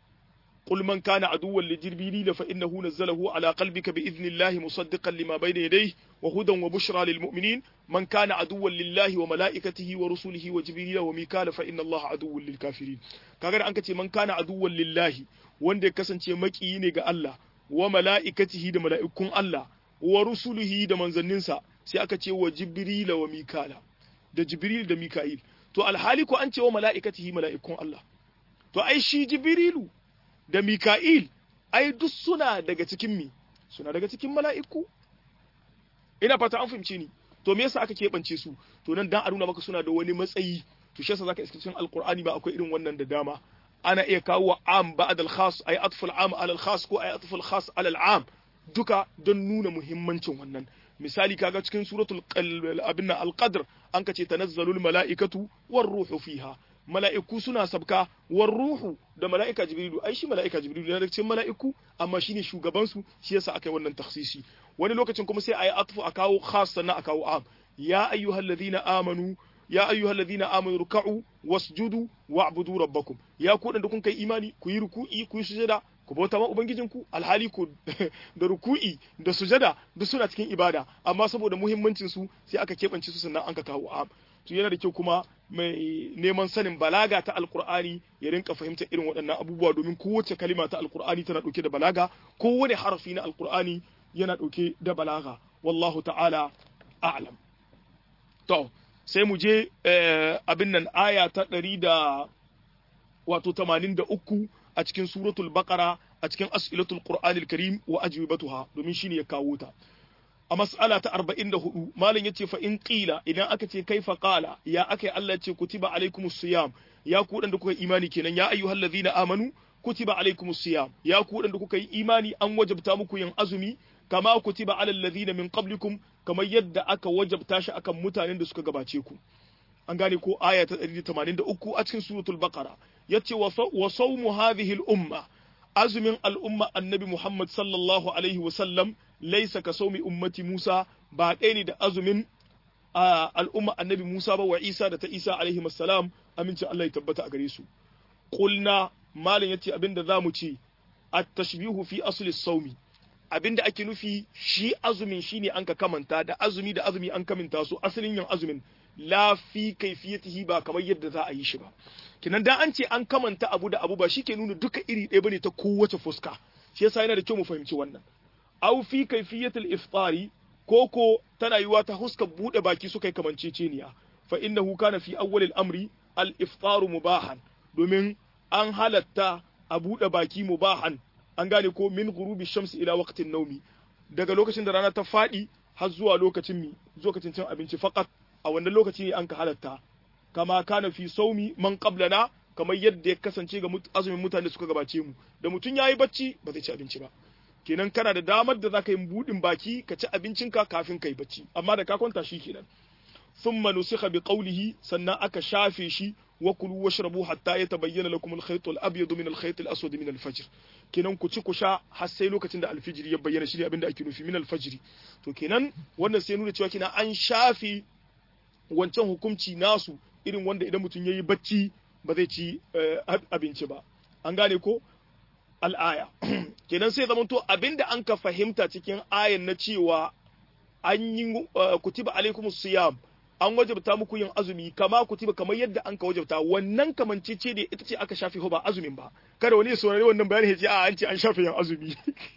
قل من كان عدوا لجبريل فإنه نزله على قلبك بإذن الله مصدقا لما بين يديه وهدى وبشرى للمؤمنين من كان عدوا لله وملائكته ورسله وجبريل وميكال فإن الله عدو للكافرين kaga an kace man kana aduwwan lillahi wanda ya kasance makiyi ne ga Allah wa mala'ikatihi da mala'ikun Allah wa rusulihi da manzanninsa sai aka ce wa jibrila wa mikala da jibril da mika'il to alhali ko an ce wa mala'ikatihi mala'ikun Allah to ai shi jibrilu da Mika'il, ai duk suna daga cikin mi, suna daga cikin mala'iku. Ina fata an fahimce ni, to me yasa aka keɓance su, to nan dan a nuna maka suna da wani matsayi, to shi yasa zaka iska cikin Alƙur'ani ba akwai irin wannan da dama. Ana iya kawo wa am ba'ad al-khas, ay atful am ala al-khas ko ay atful khas ala al-am, duka don nuna muhimmancin wannan. Misali kaga cikin suratul abin al-qadr an kace tanazzalul mala'ikatu war ruhu fiha. mala'iku suna sabka war ruhu da mala'ika jibrilu ai shi mala'ika jibrilu yana cikin mala'iku amma shine shugaban su shi yasa aka yi wannan takhsisi wani lokacin kuma sai ayi atfu a kawo khas sannan a kawo am ya ayyuhalladhina amanu ya ayyuhalladhina amanu ruk'u wasjudu wa'budu rabbakum ya ku da kun kai imani ku yi ruku'i ku yi sujada ku bauta ma ubangijinku alhali ku da ruku'i da sujada duk suna cikin ibada amma saboda muhimmancin su sai aka keɓance su sannan an ka kawo am to yana da kyau kuma mai neman sanin balaga ta alkur'ani ya rinka fahimtar irin waɗannan abubuwa domin kowace kalima ta alkur'ani tana ɗauke da balaga kowane harafi na alkur'ani yana ɗauke da balaga wallahu ta'ala a'lam to sai mu je abin nan aya ta ɗari da wato tamanin da uku a cikin suratul baqara a cikin as'ilatul qur'anil karim wa ajwibatuha domin shine ya kawo ta a mas'ala ta 44 malam yace fa in qila idan aka ce kaifa qala ya akai Allah ce kutiba alaikumus siyam ya ku da kuka imani kenan ya ayyuhal ladhina amanu kutiba alaikumus siyam ya ku da kuka yi imani an wajabta muku yin azumi kama kutiba alal ladhina min qablikum kamar yadda aka wajabta shi akan mutanen da suka gabace ku an gane ko aya ta 183 a cikin suratul baqara yace wa sawmu hadhihi al umma azumin al'umma annabi Muhammad sallallahu Alaihi wasallam laisa ka saumi ummati Musa ba ɗaya ne da azumin al'umma annabi Musa ba wa Isa da ta Isa alaihi salam amincin Allah ya tabbata a gare su. Kulna malin ya ce abin da za mu ce, a tashbihu fi asli saumi, abin da ake nufi shi azumin shi ne an ka kamanta da azumi da azumi an kamanta su asalin yin azumin la fi kaifiyatihi ba kamar yadda za a yi shi ba kinan dan an ce an kamanta abu da abu ba shi ke nuna duka iri ɗaya bane ta kowace fuska shi yasa yana da kyau mu fahimci wannan aw fi kaifiyatil iftari koko tana yiwa ta huskar bude baki suka yi kamanceceniya fa innahu kana fi awwal al-amri al-iftaru mubahan domin an halatta a bude baki mubahan an gane ko min ghurubi shamsi ila waqtin naumi daga lokacin da rana ta fadi har zuwa lokacin mi lokacin cin abinci faqat a wannan lokaci ne an ka halatta kama kana fi saumi man qablana kamar yadda ya kasance ga azumin mutane suka gabace mu da mutum yayi bacci ba zai ci abinci ba kenan kana da damar da zaka yi budin baki ka ci abincinka kafin kai bacci amma da ka kwanta shi kenan thumma nusikha bi qawlihi sannan aka shafe shi wa kulu washrabu hatta yatabayyana lakum al-khayt al-abyad min al-khayt al-aswad min al-fajr kenan ku ci ku sha har sai lokacin da al-fajr ya bayyana shi ne abinda ake nufi min al-fajr to kenan wannan sai nuna cewa kina an shafe wancan hukunci nasu irin wanda idan mutum yayi bacci ba zai ci abinci ba an gane ko al'aya kenan sai zamanto abinda an ka fahimta cikin ayan na cewa an yi kutiba alaikum siyam an wajabta muku yin azumi kama kutiba kamar yadda an ka wajabta wannan kamancece ne ita ce aka shafe ba azumin ba kada wani ya saurari wannan bayani ya ce a an ce an shafe yin azumi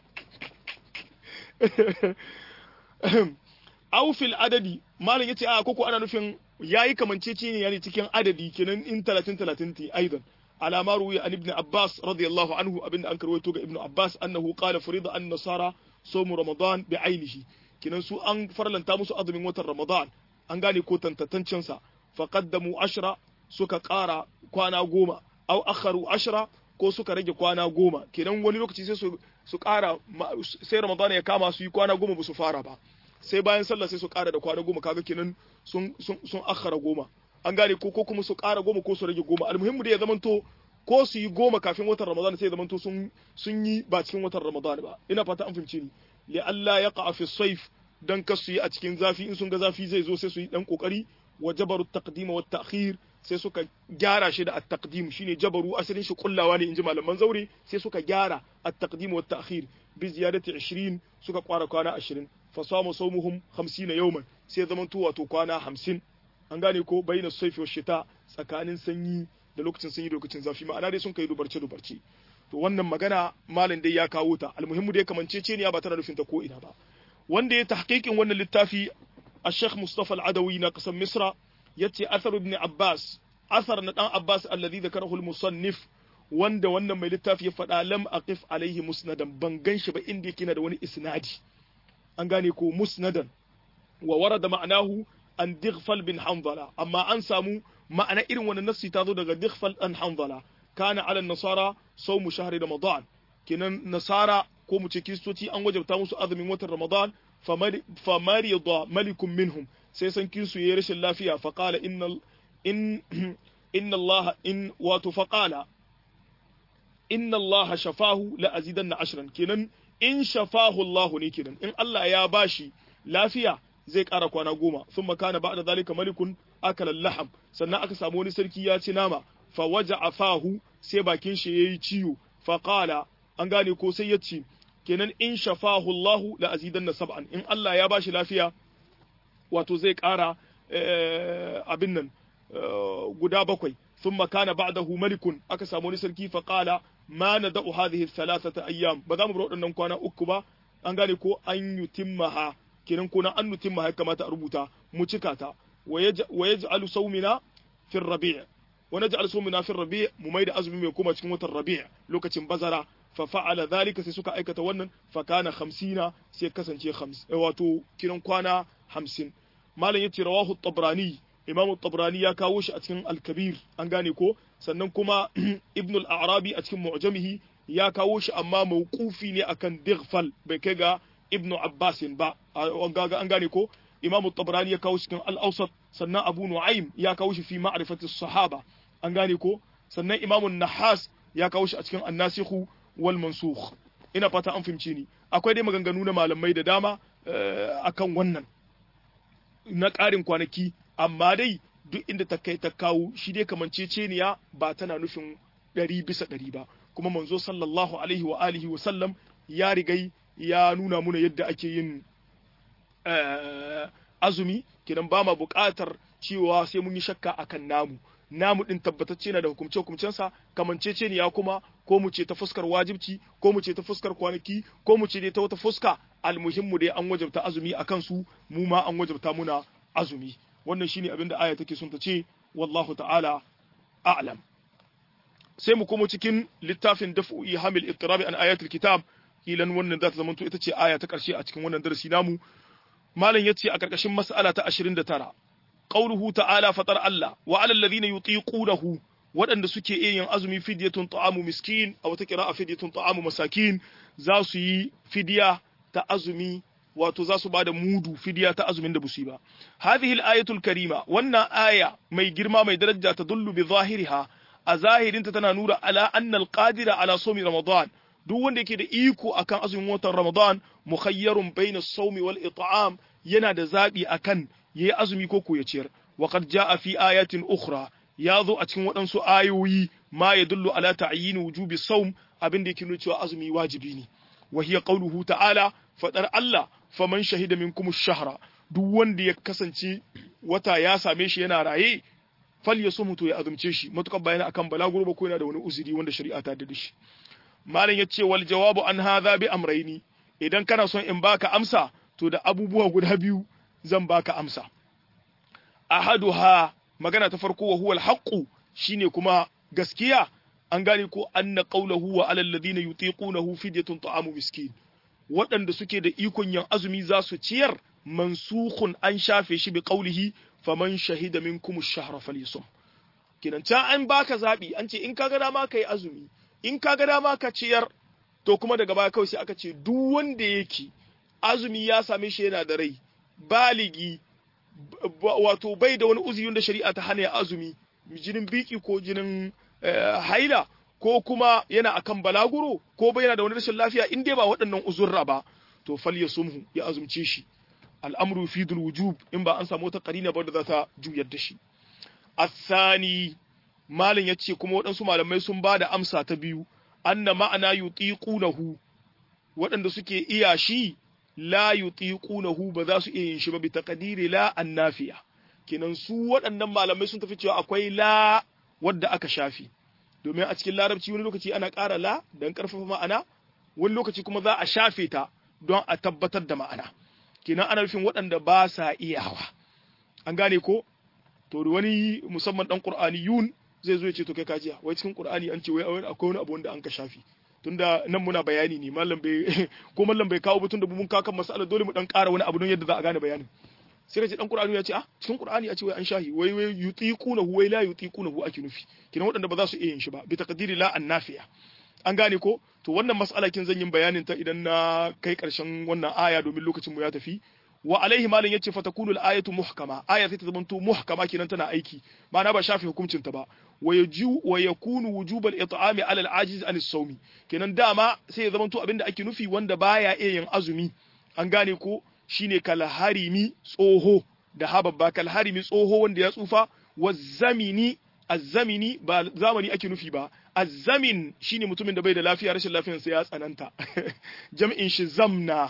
aw fil adadi malam yace a koko ana nufin yayi kamancece ne yani cikin adadi kenan in 30 30 ti aidan على ما روي عن ابن عباس رضي الله عنه ابن أنكر ويتوق ابن عباس أنه قال فريض أن النصارى صوم رمضان بعينه كنا سو أن فرلن تامس أضم وتر رمضان أن قال كوتن تتنشنسا فقدموا عشرة سكا قارا كوانا قوما أو أخروا عشرة ko suka rage kwana goma kenan wani lokaci sai su su ƙara sai ramadan ya kama su yi kwana goma ba su fara ba sai bayan sallah sai su ƙara da kwana goma kaga kenan sun sun sun akhara goma an gane ko ko kuma su ƙara goma ko su rage goma almuhimmu da ya zamanto ko su yi goma kafin watan ramadan sai ya zamanto sun sun yi ba cikin watan ramadan ba ina fata an fahimci ni li Allah ya qa'a fi sayf dan ka su yi a cikin zafi in sun ga zafi zai zo sai su yi dan kokari wa jabaru taqdim wa ta'khir sai suka gyara shi da at-taqdim shine jabaru asalin shi kullawa ne inji malaman zaure sai suka gyara at-taqdim wa ta'khir bi ziyadati 20 suka kwara kwana 20 fa samu sawmuhum 50 yawman sai zamanto wato kwana 50 an gane ko bayyana saifi wa shita tsakanin sanyi da lokacin sanyi da lokacin zafi ma'ana dai sun kai dubarce dubarce to wannan magana malam dai ya kawo ta almuhimmu dai kamance ce ne ba tana nufin ta ko ina ba wanda ya tahqiqin wannan littafi الشيخ مصطفى العدوي ناقص مصر يتي أثر ابن عباس أثر نتان عباس الذي ذكره المصنف wanda wannan mai littafi ya faɗa lam aqif alaihi musnadan ban ganshi ba inda yake na da wani isnadi an gane ko musnadan wa warada ma'anahu an dighfal bin hanzala amma an samu ma'ana irin wannan nassi ta zo daga dighfal an hanzala kana ala nasara sawmu shahri ramadan kenan nasara ko mu ce kristoci an wajabta musu azumin watan ramadan famarida malikun minhum sai san kinsu yayi rashin lafiya fa qala inna in inna allaha in wato fa qala inna allaha shafahu la azidanna ashran kenan in shafahu allah ne kenan in allah ya bashi lafiya zai ƙara kwana goma sun makana ba da zalika malikun akala laham sannan aka samu wani sarki ya ci nama fa waja afahu sai bakin shi yayi ciwo fa qala an gane ko sai ya ce kenan in shafahu Allah la azidanna sab'an in Allah ya bashi lafiya wato zai ƙara abin nan guda bakwai ثم كان بعده ملك aka samu wani sarki fa qala ma nada'u hadhihi thalathata ayyam ba za mu bar waɗannan kwana uku ba an gane ko an yutimmaha kenan ko na an nutimma ya kamata a rubuta mu cika ta wa yaj'alu sawmina fi rabi' wa naj'al sawmina fi rabi' mu maida azumi mai kuma cikin watan rabi' lokacin bazara fa fa'ala dhalika sai suka aikata wannan fa kana 50 sai kasance 50 wato kiran kwana 50 malam yace rawahu at-tabrani imam at-tabrani ya kawo shi a cikin al-kabir an gane ko sannan kuma ibn al-arabi a cikin mu'jamihi ya kawo shi amma mawqufi ne akan dighfal bai kai ga ibn Abbas ba an gane ko Imam Tabrani ya kawo cikin Al-Awsat sannan Abu Nu'aym ya kawo shi fi ma'rifati sahaba an gane ko sannan Imam Nahas ya kawo shi a cikin An-Nasikh wal Mansukh ina fata an fahimce ni akwai dai maganganu na malamai da dama akan wannan na ƙarin kwanaki amma dai duk inda ta kai ta kawo shi dai kamanceceniya ba tana nufin ɗari bisa ɗari ba kuma manzo sallallahu alaihi wa alihi wa sallam ya rigai ya nuna muna yadda ake yin azumi kidan ba ma buƙatar cewa sai mun yi shakka akan namu namu din tabbatacce na da hukumce hukumcensa kamancece ne ya kuma ko mu ce ta fuskar wajibci ko mu ce ta fuskar kwanaki ko mu ce dai ta wata fuska almuhimmu dai an wajabta azumi akan su mu ma an wajabta muna azumi wannan shine abin da aya take sun ta ce wallahu ta'ala a'lam sai mu komo cikin littafin daf'u ihamil ittirabi an ayatul kitab kilan wannan za ta zama ita ce aya ta karshe a cikin wannan darasi namu malam yace a karkashin mas'ala ta 29 qauluhu ta'ala fatar Allah wa 'alal ladhina yutiqunahu waɗanda suke iya yin azumi fidyatun ta'amu miskin a wata kira'a fidyatun ta'amu masakin za su yi fidya ta azumi wato za su bada mudu fidya ta azumin da busu ba hadhihi al-ayatul karima wannan aya mai girma mai daraja ta dullu bi zahiriha a zahirinta tana nura ala anna al-qadira ala sawmi ramadan duk wanda yake da iko akan azumin watan ramadan mukhayyarun bayna as-sawmi wal it'am yana da zabi akan yayi azumi ko ko ya ciyar wa qad jaa fi ayatin ukhra ya zo a cikin waɗansu ayoyi ma ya dullu ala ta'yin wujubi sawm abin da yake nuna cewa azumi wajibi ne wa hiya qawluhu ta'ala fadar Allah faman shahida minkum ash-shahra duk wanda ya kasance wata ya same shi yana raye fal yasum to ya azumce shi matukar bayani akan balaguro ba ko yana da wani uzuri wanda shari'a ta da shi malam yace wal jawabu an hadha bi amrayni idan kana son in baka amsa to da abubuwa guda biyu zan baka amsa ahaduha magana ta farko wa huwa al shine kuma gaskiya an gane ko anna qawluhu wa alal ladina yutiqunahu fidyatun ta'amu miskin waɗanda suke da ikon yin azumi za su ciyar mansukhun an shafe shi bi qawlihi faman shahida minkum ash-shahra falyasum kinan can an baka zabi an ce in ka ga dama kai azumi in ka ga dama ka ciyar to kuma daga baya kawai sai aka ce duk wanda yake azumi ya same shi yana da rai baligi wato bai da wani uzuri da shari'a ta hana azumi jinin biki ko jinin haila ko kuma yana akan balaguro ko bai yana da wani rashin lafiya in dai ba waɗannan uzurra ba to fal ya sumhu ya azumce shi al'amru fi dul wujub in ba an samu wata qarina ba da za ta juyar da shi asani malin yace kuma waɗansu malamai sun ba da amsa ta biyu anna ma'ana yutiqunahu waɗanda suke iya shi la yutiqunahu ba za su iya yin shi ba bi taqdiri la annafiya kenan su waɗannan malamai sun tafi cewa akwai la wadda aka shafi domin a cikin larabci wani lokaci ana ƙara la don ƙarfafa ma'ana wani lokaci kuma za a shafe ta don a tabbatar da ma'ana kenan ana nufin waɗanda ba sa iyawa an gane ko to wani musamman dan qur'ani yun zai zo ya ce to kai kajiya wai cikin qur'ani an ce wai akwai wani abu wanda an ka shafi tunda nan muna bayani ne mallam bai ko mallam bai kawo ba tunda mun kawo kan mas'alar dole mu dan ƙara wani abu don yadda za a gane bayanin sai ka ce dan qur'ani ya ce ah cikin qur'ani a ce wai an shahi wai wai yutiqunahu wai la yutiqunahu ake nufi kina waɗanda ba za su iya yin shi ba bi taqdiri la annafiya an gane ko to wannan mas'ala kin zan yin bayanin ta idan na kai karshen wannan aya domin lokacin mu ya tafi wa alaihi malin yace fatakunu al-ayatu muhkama aya sai ta zamanto muhkama kenan tana aiki ma'ana ba shafi hukuncin ta ba wa yaju wa yakunu wujub al-it'ami ala al-ajiz an as-sawmi kenan dama sai ya zamanto abinda ake nufi wanda baya iya yin azumi an gane ko shine kalharimi tsoho da hababba kalharimi tsoho wanda ya tsufa wa zamini azzamini ba zamani ake nufi ba azzamin shine mutumin da bai da lafiya rashin lafiyarsa ya tsananta jam'in shi zamna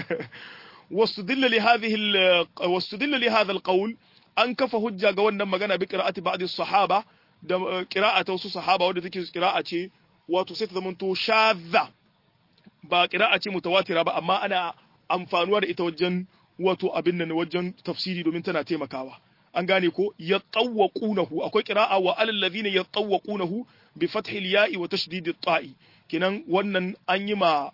واستدل لهذه واستدل لهذا القول an kafa hujja ga wannan magana bi qira'ati ba'd as-sahaba da qira'ata wasu sahaba wanda take qira'a ce wato sai ta zamanto shadha ba qira'a ce mutawatira ba amma ana amfanuwa da ita wajen wato abin nan wajen tafsiri domin tana taimakawa an gane ko yatawwaqunahu akwai qira'a wa alal ladhina yatawwaqunahu bi fathi al-ya'i wa tashdid at-ta'i kenan wannan an yi ma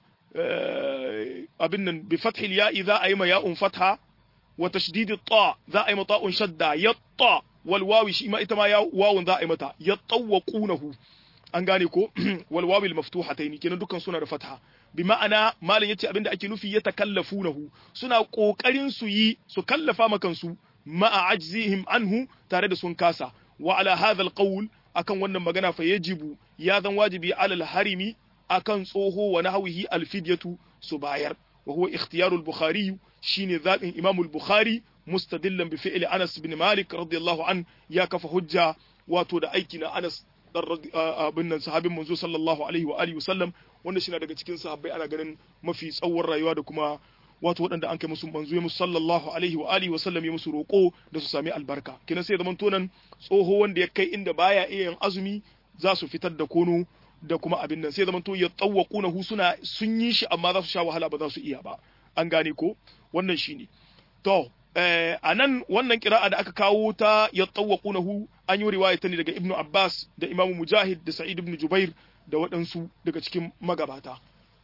abin nan bi fathil ya'i za a yi ma ya'un fatha wa tashdid ta za a yi mata un shadda yatta wal wawi shi ma ita ma ya wawun za a yi mata yattawaqunahu an gane ko wal wawi al maftuhatayn kenan dukkan suna da fatha bi ma'ana malin yace abinda ake nufi ya takallafunahu suna kokarin su yi su kallafa makan su ma'a ajzihim anhu tare da sun kasa wa ala hadha al qawl akan wannan magana fa yajibu ya zan wajibi alal harimi akan tsoho wa nahwihi alfidyatu su bayar wa huwa ikhtiyarul bukhari shine zabin imam al-bukhari mustadillan bi fi'li anas bin malik radiyallahu an ya kafa hujja wato da aiki na anas dan abin nan sahabin manzo sallallahu alaihi wa alihi wasallam wanda shi daga cikin sahabbai ana ganin mafi tsawon rayuwa da kuma wato waɗanda an kai musu manzo ya musu sallallahu alaihi wa alihi wa sallam ya musu roƙo da su sami albarka kinan sai zaman tonan tsoho wanda ya kai inda baya iya yin azumi za su fitar da kono da kuma abin nan sai zaman to ya tsawwaquna hu suna sun yi shi amma za su sha wahala ba za su iya ba an gane ko wannan shine to a nan wannan kira'a da aka kawo ta ya tsawwaquna hu an yi riwaya ta ne daga ibnu abbas da imamu mujahid da sa'id ibn jubair da waɗansu daga cikin magabata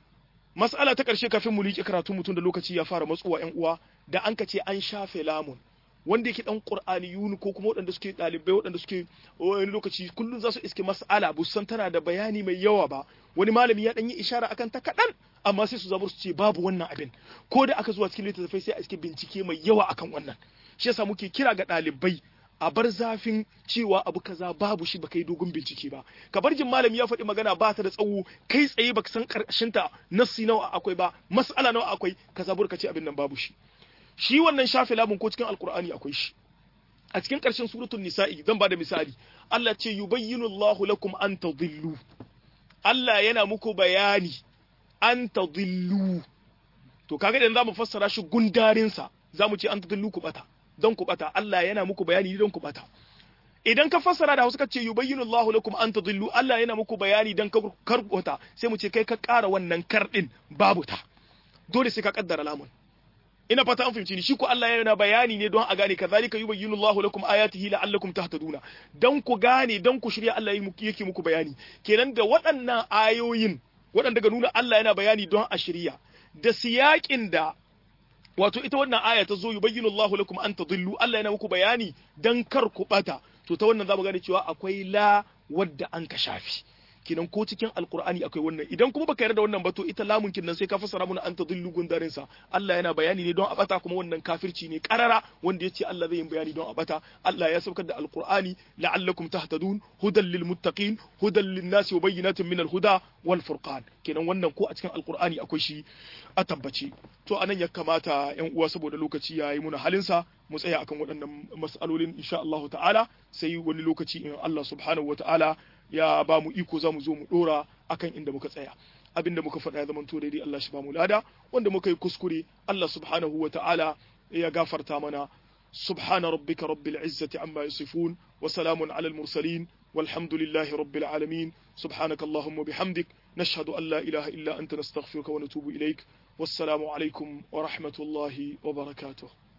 mas'ala ta ƙarshe kafin mu liƙe karatu mutum da lokaci ya fara matsuwa ƴan uwa da an ka ce an shafe lamun wanda yake dan qur'aniyun ko kuma waɗanda suke ɗalibai waɗanda suke wani lokaci kullum za su iske mas'ala bu san tana da bayani mai yawa ba wani malami ya dan yi ishara akan ta kaɗan amma sai su zabar su ce babu wannan abin ko da aka zuwa cikin littattafai sai a iske bincike mai yawa akan wannan shi yasa muke kira ga ɗalibai a bar zafin cewa abu kaza babu shi baka yi dogon bincike ba ka bar jin malami ya faɗi magana ba ta da tsawo kai tsaye baka san karshen ta nassi nawa akwai ba mas'ala nawa akwai ka zabur ka ce abin nan babu shi shi wannan shafe labun ko cikin alkur'ani akwai shi a cikin ƙarshen suratul nisa'i zan bada misali Allah ce yubayyinu Allahu lakum an tadhillu Allah yana muku bayani an tadhillu to kaga idan zamu fassara shi gundarin sa zamu ce an tadhillu ku bata don ku bata Allah yana muku bayani don ku bata idan ka fassara da Hausa ka ce yubayyinu Allahu lakum an tadhillu Allah yana muku bayani dan kar wata sai mu ce kai ka ƙara wannan kar din babu ta dole sai ka kaddara lamun ina fata an fahimci ni shi ko Allah yana bayani ne don a gane kazalika yubayyinu Allahu lakum ayatihi la'allakum tahtaduna dan ku gane dan ku shirya Allah yake muku bayani kenan da waɗannan ayoyin waɗanda ga nuna Allah yana bayani don a shirya da siyakin da wato ita wannan aya ta zo yubayyinu Allahu lakum an tadillu Allah yana muku bayani dan kar ku bata to ta wannan zamu gane cewa akwai la wadda an ka shafi kinan ko cikin alkur'ani akwai wannan idan kuma baka yarda da wannan ba to ita lamun nan sai ka fassara mana an tadillu gundarin sa Allah yana bayani ne don a bata kuma wannan kafirci ne karara wanda yace Allah zai yi bayani don a bata Allah ya saukar da alkur'ani la'allakum tahtadun hudan lil muttaqin hudan lin nasi wa bayyinatin min al huda wal furqan kenan wannan ko a cikin alkur'ani akwai shi a tabbace to anan ya kamata yan uwa saboda lokaci yayi muna halinsa mu tsaya akan waɗannan mas'alolin insha Allah ta'ala sai wani lokaci in Allah subhanahu wa ta'ala ya ba mu iko za mu zo mu dora akan inda muka tsaya abinda muka faɗa ya zamanto daidai Allah shi ba mu lada wanda muka yi kuskure Allah subhanahu wa ta'ala ya gafarta mana subhana rabbika rabbil izzati amma yasifun wa salamun alal mursalin والحمد لله رب العالمين سبحانك اللهم وبحمدك نشهد أن لا إله إلا أنت نستغفرك ونتوب إليك والسلام عليكم ورحمة الله وبركاته